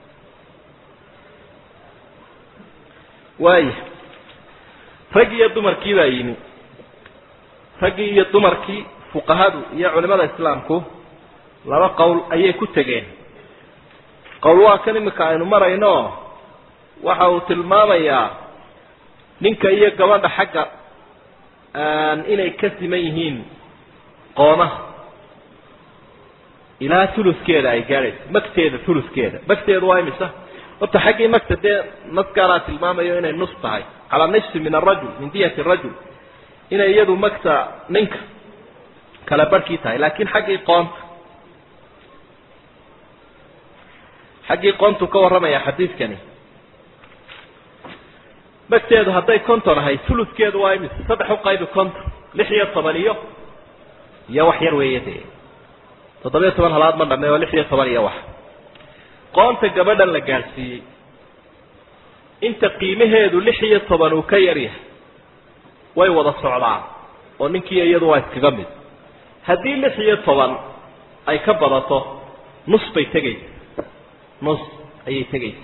waaya rag iyo dumarkii baa yimi raggii iyo dumarkii fuqahadu iyo culimada islaamku laba qowl ayay ku tegeen qowl waa kan imika aynu marayno waxa uu tilmaamayaa ninka iyo gabadha xagga inay ka siman yihiin qoomaha ilaa uluskeeda ay gaadhayso magteeda uluskeeda magteedu waa imisa horta xaggii magta dee naskaaraa tilmaamayo inay nus tahay calaa nifsi min arajul min diyati rajul inay iyadu magta ninka kala barhkii tahay laakiin xaggii qoonta xaggii qoontuu ka warramaya xadiidkani magteedu hadday konton ahay uluskeedu waa imis saddex u qaybi konton lix iyo toban iyo iyo wax yar weeye dee toddobiyo toban halaad ma dhame oo lix iyo toban iyo wax qoonta gabadhan la gaadhsiiyey inta qiimaheedu lix iyo toban uu ka yar yahay way wada socdaan oo ninkii iyadu waa iskaga mid haddii lix iyo toban ay ka badato nus bay tegaysa nus ayay tegaysa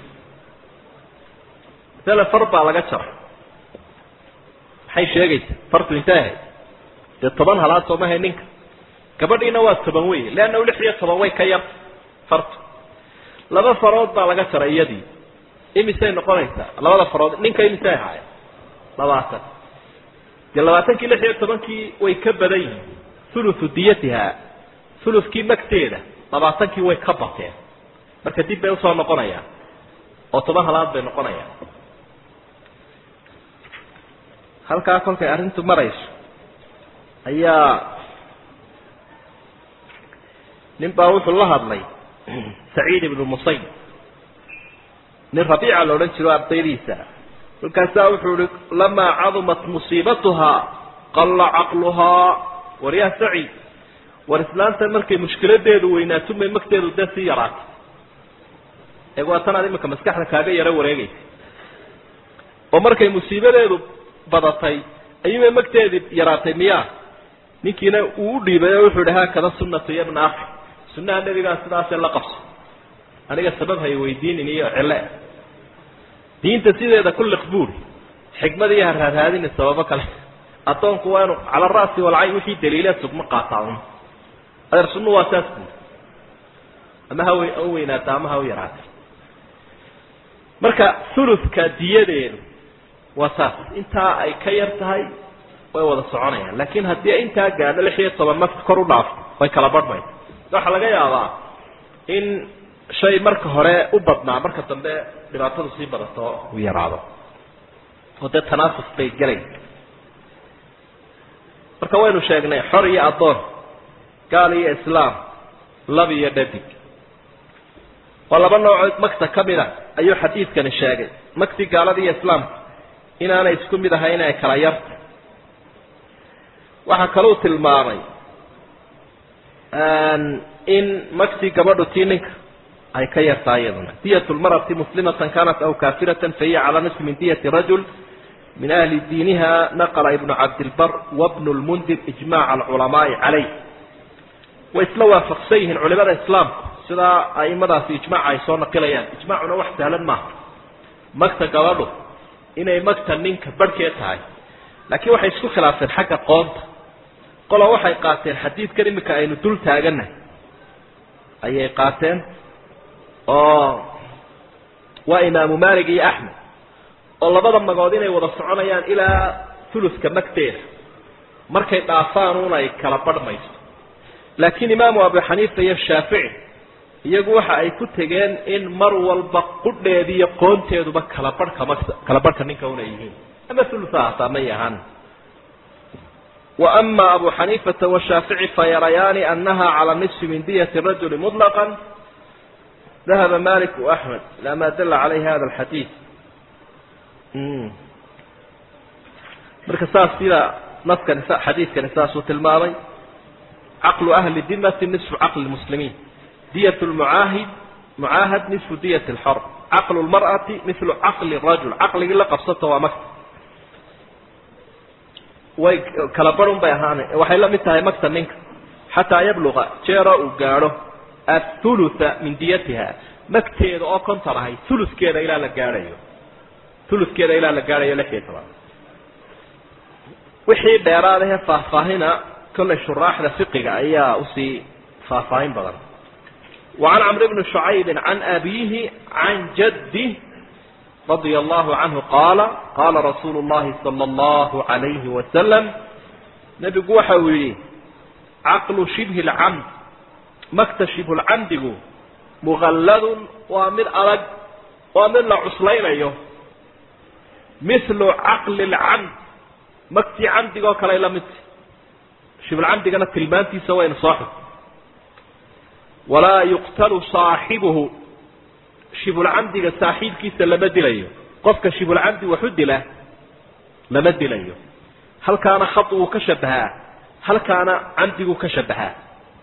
masale far baa laga jaray maxay sheegaysa fartu intay ahayd dee toban halaad soomahay ninka gabadhiina waa toban wey leanna lix iyo toban way ka yar fartu laba farood baa laga jaray iyadii imisay noqonaysaa labada farood ninka imisay ahaayeen labaatan dee labaatankii lix iyo tobankii way ka badan yihiin thuluthu diyatiha thuluthkii magteeda labaatankii way ka bateen marka dib bay usoo noqonayaan oo toban halaad bay noqonayaan halkaa kolkay arrintu marayso ayaa nin baa wuxuu la hadlay saciid ibnu musayib nin rabiica la odhan jiro ardaydiisa markaasaa wuxuu ihi lamaa cadumat musiibatuhaa qalla caqluhaa war yaa saciid war islaantan markay mushkiladeedu weynaato may magteedu dee sii yaraatay eeg waa tan aad iminka maskaxda kaaga yaro wareegaysa oo markay musiibadeedu badatay ayuubay magteedii yaraatay miyaa ninkiina uu u dhiibay oo wuxuu ihi haakada sunnatu ya bna akhi sunnaha nebigaa sidaasee la qabso aniga sabab hay weydiinin iyo cille diinta sideeda ku liq buuri xikmad iyo haraadhaadini sababo kale addoonku waa inu cala ra'si walcayn wixii daliila sugma qaataa un adeer sunnu waa saas buuri ama ha ha weynaata ama ha u yaraata marka thuluthka diyadeedu waa saas intaa ay ka yar tahay way wada soconayaan laakiin haddii intaa gaadho lix iyo toban nafka kor u dhaafto way kala barhmaysa waxaa laga yaabaa in shay marka hore u badnaa marka dambe dhibaatadu sii badato uu yaraado oo dee tanaafus bay gelay marka waynu sheegnay xor iyo addoon gaal iyo islaam lab iyo dhadig waa laba noocood magta ka mid a ayuu xadiidkani sheegay magti gaalada iyo islaamka inaanay isku mid ahayn ay kala yarta waxaa kaluu tilmaamay in magtii gabadhu tii ninka ay ka yartahay iyaduna diyat lmarati muslimatan kanat aw kafiratan fahiya calaa nisfi min diyati rajul min ahli diiniha naqla ibnu cabdilbar wabnu lmundir ijmaca alculamaai calayh way isla waafaqsan yihiin culimada islaamku sidaa aimadaasi ijmaca ay soo naqilayaan ijmacuna wax sahlan maaha magta gabadhu inay magta ninka barhkeed tahay laakiin waxay isku khilaafeen xagga qoonta qola waxay qaateen xadiidkan iminka aynu dul taagannahay ayay qaateen oo waa imaamu malik iyo axmed oo labada magood inay wada soconayaan ilaa thuluska magteeda markay dhaafaan un ay kala barhmayso laakiin imaamu abu xaniifa iyo shaafici iyagu waxa ay ku tegeen in mar walba qudheedi iyo qoonteeduba kala barhka magta kala barhka ninka una yihiin ama thulutha hataa may ahaan وأma أbu xaniifaةa والshaafiعي fayarayaani أnaha calى نصfi min diyة الrajuli مطلقا dahaba malik وأحmed ilى ma dala عalayh hada الxadiiث marka saas sida naskani xadiidkani saasuu tilmaamay caqlu ahli dimati نصfu caqli الmuslimiin diyaة الmucaahid mucaahad نصfu diyaة الxor caqlu الmarأati miثlu caqli الrajul caqligii la qabsato waa maka way kala barun bay ahaana waxay la mid tahay magta ninka xataa yabluqa jeero uu gaadho athulutha min diyatiha magteeda oo konton ahay huluskeeda ilaa la gaadhayo huluskeeda ilaa la gaadhayo lix iyo toban wixii dheeraadahe faahfaahina kollay shuraaxda fiqiga ayaa usii faahfaahin badan وعan cمr بن شhucayb عan abihi عan jadih رضي الله عنه قال قال رsuuل اللhi صلى الله عليه وسلم نبgu waxa uu yihi caqل شبه الcمd magta شhibه الcamdigu مغld waa mid adag waa mid la cuslaynayo مثل caqل الcمd magtii camdigoo kale la mid shibcamdigana tilmaantiisa waynu soo xig وalaa يqتل صاaحبه shibulcamdiga saaxiibkiisa lama dilayo qofka shibulcamdi waxu dila lama dilayo halkaana khad wuu ka shabahaa halkaana camdiguu ka shabahaa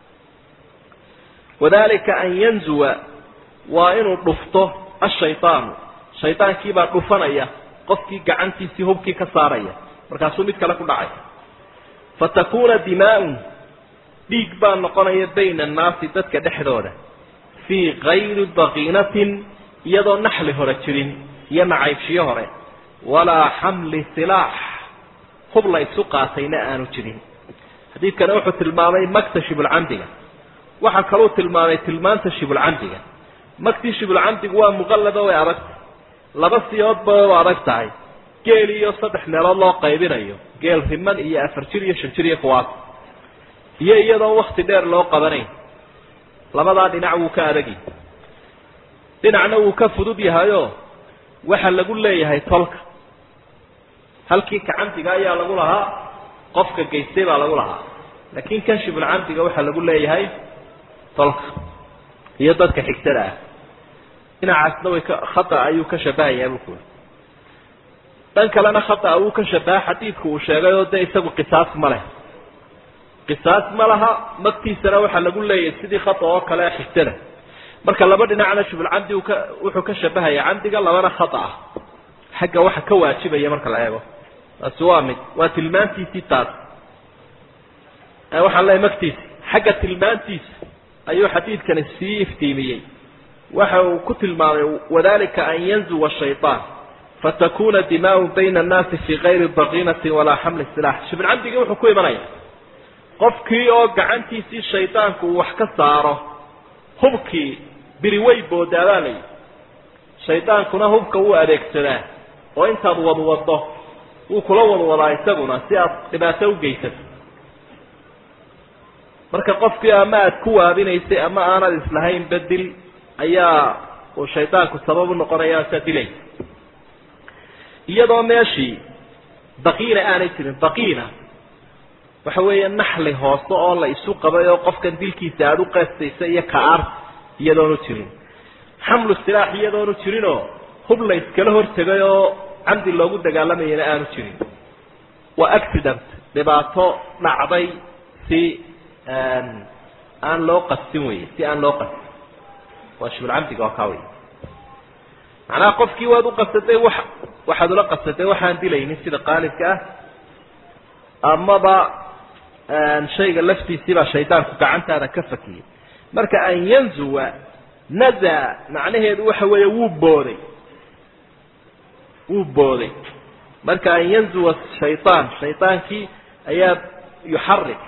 wadalika an yanzuwa waa inuu dhufto ashayطaanu shaydaankiibaa dhufanaya qofkii gacantiisii hubkii ka saaraya markaasuu mid kale ku dhacay fatakuna dimaaun dhiig baa noqonaya bayna annaasi dadka dhexdooda fii kayri baqiinatin iyadoo naxli hore jirin iyo nacaybshiyo hore walaa xamli silaax hub la isu qaatayna aanu jirin xadiidkani wuxuu tilmaamay magta shibulcamdiga waxaa kaluu tilmaamay tilmaanta shibulcamdiga magtii shibulcamdigu waa muqallado way adagtahay laba siyoodba u adag tahay geel iyo saddex meelood loo qaybinayo geel riman iyo afar jir iyo shan jir iyo kuwaas iyo iyadoon wakti dheer loo qabanayn labadaa dhinac wuu ka adagi dhinacna wuu ka fudud yahayoo waxa lagu leeyahay tolka halkii kacamdiga ayaa lagu lahaa qofka geystay baa lagu lahaa laakiin kan shibulcamdiga waxaa lagu leeyahay tolka iyo dadka xigtada ah dhinacaasna way ka khata ayuu ka shabahayaa buu kuuri dhan kalena khata wuu ka shabaha xadiidku uu sheegay oo dee isagu qisaas ma leh qisaas ma laha magtiisana waxaa lagu leeyahay sidii khata oo kale xigtada marka laba dhinacna shibulcamdi u ka wuxuu ka shabahaya camdiga labana khata ah xagga waxa ka waajibaya marka la eego taasi waa mid waa tilmaantiisii taas waxaan leeyahy magtiisi xagga tilmaantiisa ayuu xadiidkani sii iftiimiyey waxa uu ku tilmaamay wadalika an yanzuwa shayطaan fatakuna dimaau bayna annaasi fi kayri baqiinati walaa xamli silax shibulcamdigii wuxuu ku imanaya qofkii oo gacantiisii shaydaanku uu wax ka saaro hubkii biri way boodaabaa layihi shaydaankuna hubka wuu adeegsadaa oo intaad wadwado wuu kula wadwadaa isaguna si aad dhibaato ugeysato marka qofkii ama aad ku waabinaysay ama aanad islahayn bedil ayaa uu shaydaanku sabab u noqonaya saa dilay iyadoo meeshii baqiina aanay jirin baqiina waxa weeye naxli hoose oo la isu qabay oo qofkan dilkiisa aada u qeestaysa iyo ka-ar iyadoonu jirin xamlu silaax iyadoonu jirinoo hub la iskala hortegay oo camdi loogu dagaalamayana aanu jirin waa accident dhibaato dhacday si aan loo qastin wey si aan loo qastin waa shibulcamdiga oo kaa wey macnaha qofkii waad u qasaday wa waxaad ula qasaday waxaan dilaynin sida qaalibka ah amaba shayga laftiisiibaa shaydaanku gacantaada ka fakiyey marka an yanzuwa naza macnaheedu waxa weeye wuu booday wuu booday marka an yanzuwa shayطaan shaydaankii ayaa yuxarik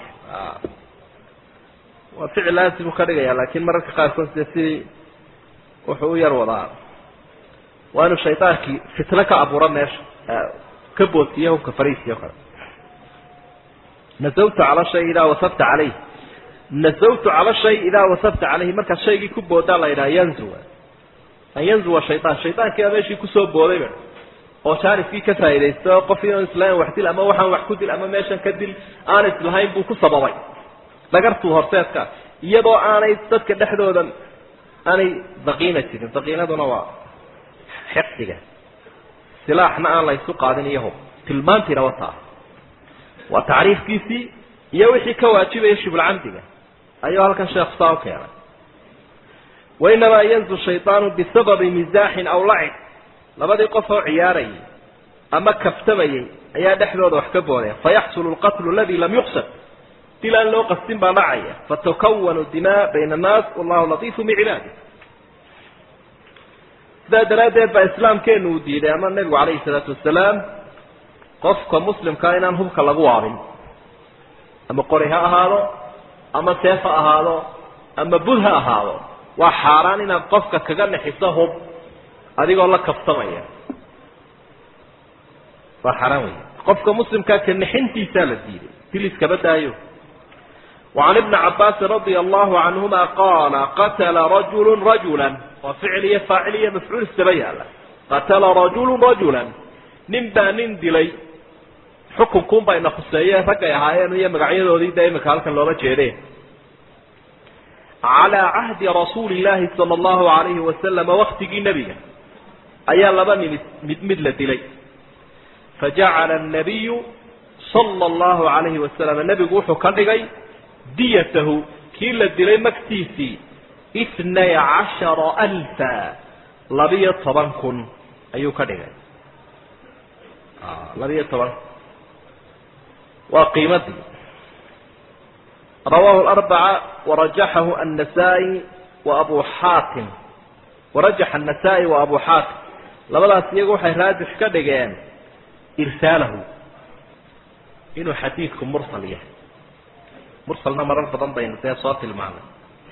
waa ficil laasimu ka dhigaya lakin mararka qaarkood de sidii wuxuu u yar wadaa waa inuu shaydaankii fitno ka abuuro meesha ka boodsiiye hubka fariisiyo kale nazawtu cala shay idaa wasabta calayh nazawtu cala shay idaa wasabta calayhi markaad shaygii ku boodaa la yidhaha yanzuwa an yanzuwa shayaan shaydaankiibaa meeshii kusoo boodayba oo jaaniskii ka faa'iidaysta oo qof ion islahayn wax dil ama waxaan wax ku dil ama meeshan ka dil aan islahayn buu ku sababay dhagartuu horseedka iyadoo aanay dadka dhexdooda aanay daqiina jirin daqiinaduna waa xiqdiga silaaxna aan la ysu qaadin iyo hub tilmaantiina wataa waa tacriifkiisii iyo wixii ka waajibaya shibulcamdiga ayuu halkan sheekhu saa u keenay wainamaa yanzu shayطaanu bisababi misaaxin aw lacib labadii qof oo ciyaarayay ama kaftamayay ayaa dhexdooda wax ka boodaya fayaxsulu lqatlu aladi lam yuqsad dil aan loo qastin baa dhacaya fatukawanu dimaa bayna annaas wallahu latiifu bicibaadi sidaa daraaddeed baa islaamkeenu uu diiday ama nebigu calayhi salaatu wasalaam qofka muslimkaa inaan hubka lagu waabin ama qori ha ahaado ama seef ha ahaado ama bud ha ahaado waa xaaraan inaad qofka kaga naxiso hub adigoo la kaftamaya waa xaaraan wey qofka muslimkaa ka naxintiisaa la diiday dil iskaba daayo وعن ابن عباس رضي الله عنهما قال قتل رجل رجلا وفعلية فاعلية مفعول السبيع قتل رجل رجلا نبا نندلي حكم كون بين خسية رقا يهايان هي مقعية ذي دائما كالك لوما جيرين على عهد رسول الله صلى الله عليه وسلم وقت النبي أيا لبا مثل دلي فجعل النبي صلى الله عليه وسلم النبي قوحه كان diyatahu kii la dilay magtiisii itnay cashara alfa labiyo toban kun ayuu ka dhigay labiyo toban waa qiimadii rawahu larbaca warajaxahu annasaa-i wa abu xaatim warajaxa annasaa-i wa abu xaatim labadaas iyagu waxay raajix ka dhigeen irsaalahu inuu xadiidku mursal yahay mursalna marar badan baynu dee soo tilmaanay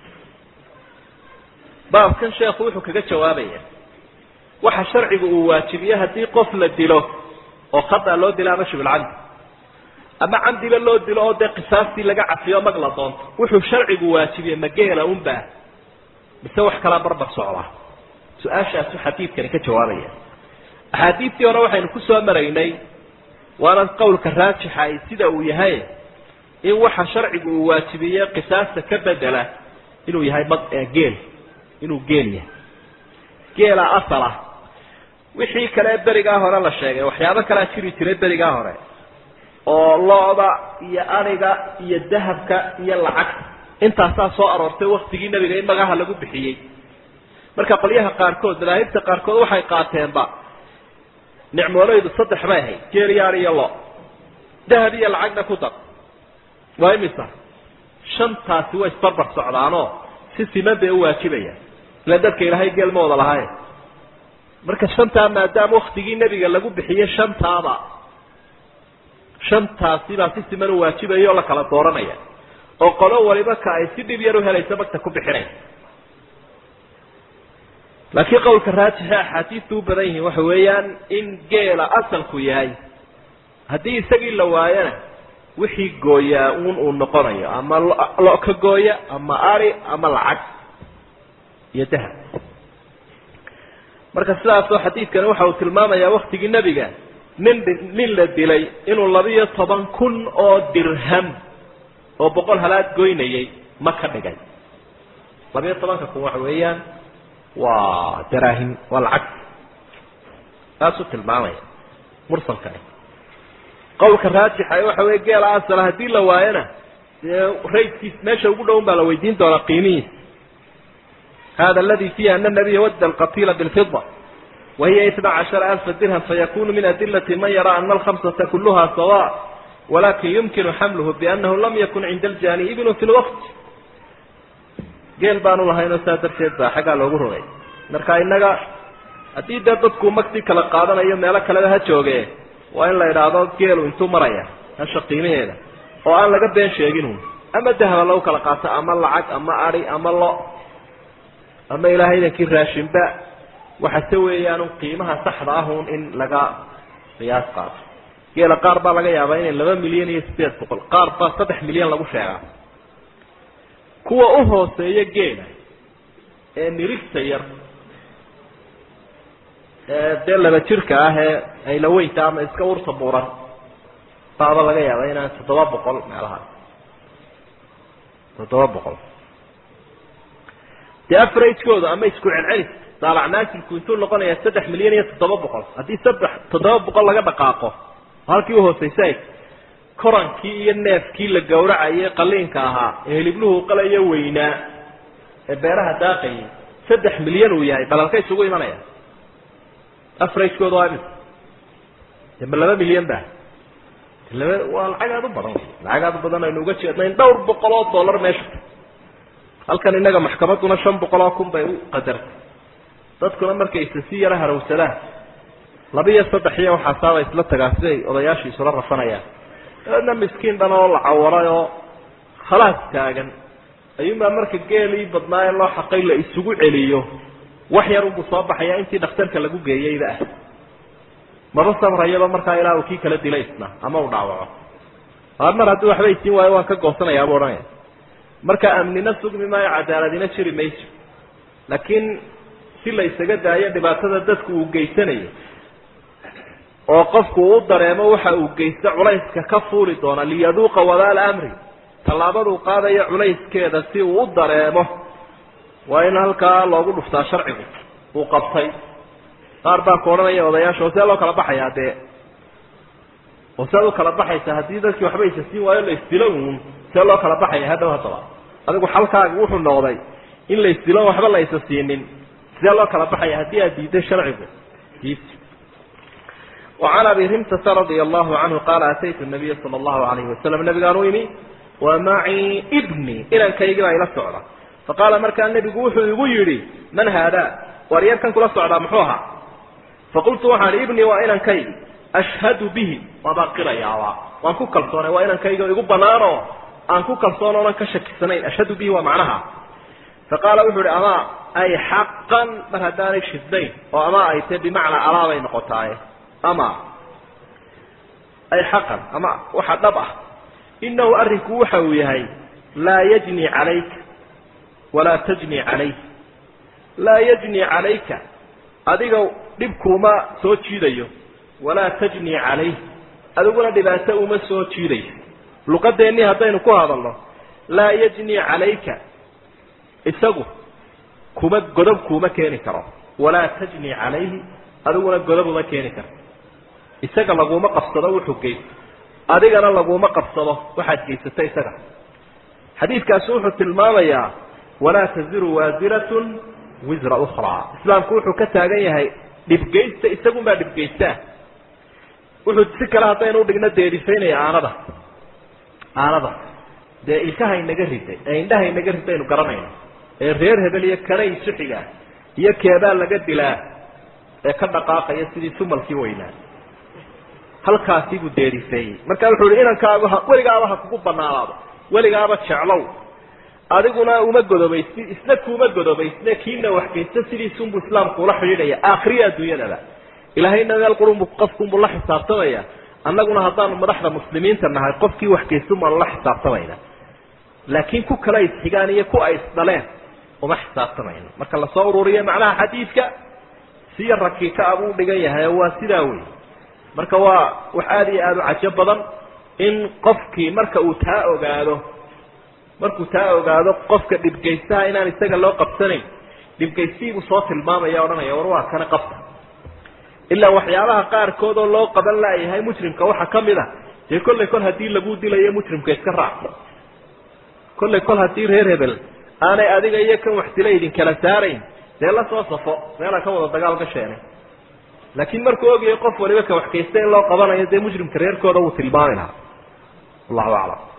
baabkan sheekhu wuxuu kaga jawaabaya waxa sharcigu uu waajibiye haddii qof la dilo oo khata loo dilo ama shibulcamdi ama camdiba loo dilo oo dee qisaastii laga cafiyo mag la doonto wuxuu sharcigu waajibiye mageela unbaa mise wax kalaa barbar socda su-aashaasu xadiidkani ka jawaabaya axaadiidtii hore waxaynu kusoo maraynay waana qowlka raajixa ay sida uu yahay in waxa sharcigu uu waajibiyey qisaasta ka bedela inuu yahay mad geel inuu geel yahay geela asal ah wixii kale berigaa hore la sheegay waxyaabo kalea jiri jiray berigaa hore oo lo-da iyo ariga iyo dahabka iyo lacagta intaasaa soo aroortay waktigii nebiga in magaha lagu bixiyey marka qolyaha qaarkood madaahibta qaarkood waxay qaateenba nicmooleydu saddex bay ahayd geel iyo ari iyo lo dahab iyo lacagna ku dar waa imisa shantaasi way isbarbar socdaanoo si siman bay u waajibayaan ila dadka ilaahay geel ma wada lahaye marka shantaa maadaama waktigii nebiga lagu bixiyey shantaaba shantaasibaa si siman u waajibaya oo la kala dooranaya oo qolo waliba ka ay si dhib yar u helaysa magta ku bixinaya laakiin qowlka raajixe axaadiistu u badan yihiin waxa weeyaan in geela asalku yahay haddii isagii la waayana wixii gooyaa un uu noqonayo ama lo ka gooya ama ari ama lacag iyo dahab marka sidaasoo xadiidkani waxa uu tilmaamayaa waktigii nebiga nin nin la dilay inuu labiyo toban kun oo dirham oo boqol halaad goynayay ma ka dhigay labiyo tobanka kun waxa weeyaan waa daraahim waa lacag saasuu tilmaamaya mursalkani qowlka raajixa waxa wey geela asala haddii la waayona dee raydkiis meesha ugu dhown baa la weydiin doonaa qiimihiisa hada aladi fiiha ana nabiya wadda alqatila bilfida wahiya itna cashara alfa dirham fayakunu min adilati man yara ana alkhamsata kuluha sawa walakin yumkinu xamluhu bianahu lam yakun cinda aljani ibnu fi lwaqt geel baanu lahaynoo saa darteed baa xaggaa loogu rogay marka innaga haddii dee dadku magtii kala qaadanayo meelo kaleba ha jooge waa in la idhaahdo geelu intuu maraya hasha qiimaheeda oo aan laga been sheegin ama dahaba lagu kala qaato ama lacag ama adi ama lo ama ilaahay idankii raashinba waxase weeyaan qiimaha saxda ahun in laga qiyaas qaato geela qaar baa laga yaabaa inay laba milyan iyo sideed boqol qaar baa saddex milyan lagu sheegaa kuwa u hooseeya geela ee nirigta yar ee dee laba jirka ah ee aylaweynta ama iska urta buuran baaba laga yaaba inaan toddoba boqol meelahaas toddoba boqol dee afaragekooda ama isku celcelis daalacnaasinku intuu noqonaya saddex milyan iyo toddoba boqol haddii saddex toddoba boqol laga dhaqaaqo halkii uhooseysa korankii iyo neefkii la gawracayay qaliinka ahaa ee hilibluhu qalayo weynaa ee beeraha daaqayay saddex milyan uu yahay balalka isugu imanaya afaragekooda waa imisa de ma laba milyan ba laba waa lacag aada u badan lacag aada u badan aynu uga jeednayn dhowr boqol oo dollar meesha halkan innaga maxkamadduna shan boqol oo kun bay u qadartay dadkuna markay isa si yaro harawsadaan laba iyo saddex iyo waxaasaaba isla tagaa siday odayaashii isula rafanayaan dabeedna miskiin dhan oo la cawaray oo khalaas taagan ayuunbaa marka geelii badnaaye loo xaqay la isugu celiyo wax yar unbuu soo baxaya intii dhakhtarka lagu geeyeyba ah maba sabrayaba markaa ilaa uu kii kala dila isna ama uu dhaawaco mar haddii waxba isiin waayo waan ka goosanayaa buu odhanaya marka amnina sugmi maayo cadaaladina jiri mayso laakiin si la isaga daayo dhibaatada dadku uu geysanayo oo qofku uu dareemo waxa uu geysta culayska ka fuuli doona liyaduuqa wadaala amri tallaabaduu qaadayo culayskeeda si uu u dareemo waa in halkaa loogu dhuftaa sharcigu uu qabtay qaar baa ku odhanaya odayaasha oo see loo kala baxayaa dee oo sead u kala baxaysa haddii dadkii waxba isa siin waayo la isdilo uun see loo kala baxaya hadhow haddaba adigu xalkaaga wuxuu noqday in la isdilo waxba la isa siinin sidee loo kala baxaya haddii aad diiday sharcigu diid وعن أبي رمتة رضي الله عنه قال أتيت النبي صلى الله عليه وسلم النبي قالوا إني ومعي ابني إلى كيجرا إلى السعرة فقال مركا النبي قوحوا يقول من هذا وريال كان كل السعرة محوها فقلت وحان ابني وإلى كي أشهد به وباقر يا وأن كو كالصونة وإلى كي يقول بنارو أن كو كالصونة وأن كشك سنين أشهد به ومعناها فقال وحور أما أي حقا مرهداني شدين وأما أي تبي معنى أرابي نقطعي ama ay xaqan ama waxa dhab ah inahu arrinku waxa uu yahay laa yajni calayka walaa tajni calayh laa yajni calayka adiga dhibkuuma soo jiidayo walaa tajni calayh adiguna dhibaato uma soo jiidaysa luqadeennii haddaynu ku hadalno laa yajni calayka isagu kuma godob kuuma keeni karo walaa tajni calayhi adiguna godob uma keeni karto isaga laguma qabsado wuxuu geysto adigana laguma qabsado waxaad geysata isaga xadiidkaasi wuxuu tilmaamayaa walaa taziru waasiratun wisra ukhraa islaamku wuxuu ka taagan yahay dhibgeysta isagunbaa dhibgeystaa wuxuu si kale haddaynu udhigno deerifaynaya aanada aanada dee ilkaha inaga riday ee indhaha inaga ridaynu garanayno ee reer hebel iyo kana isuxiga iyo keebaa laga dilaa ee ka dhaqaaqaya sidii sumalkii weynaa halkaasi buu deerifeeyey marka wuxuu ihi inankaagu ha weligaaba ha kugu banaanaado weligaaba jeclow adiguna uma godobaysni isna kuuma godobaysne kiina waxgeysta sidiisunbuu islaamku ula xidhiidhaya aakhiriya adduunyadaba ilaahayna meel qurunbu qofkunbuu la xisaabtamaya annaguna haddaanu madaxda muslimiinta nahay qofkii waxgeysun baanu la xisaabtamayna laakiin ku kale isxigaan iyo ku ay isdhaleen uma xisaabtamayno marka lasoo ururiyo macnaha xadiidka siya rakiika abuu dhigan yahay waa sidaa wey marka waa wax aada iyo aada u cajo badan in qofkii marka uu taa ogaado markuu taa ogaado qofka dhibgeystaha inaan isaga loo qabsanayn dhibgeystihiibuu soo tilmaamaya odhanaya war waa kana qabta ilaa waxyaabaha qaarkood oo loo qaban laayahay mujrimka waxaa kamid a dee kollay kol haddii lagu dilayo mujrimka iska raac kollay kol haddii reer hebel aanay adiga iyo kan wax dila idinkala saarayn dee la soo safo meelaa ka wada dagaal gasheenay laakiin markuu ogyahay qof waliba ka waxkaysta in loo qabanayo dee mujrimka reerkooda wuu tilmaami lahaa wallahu aclam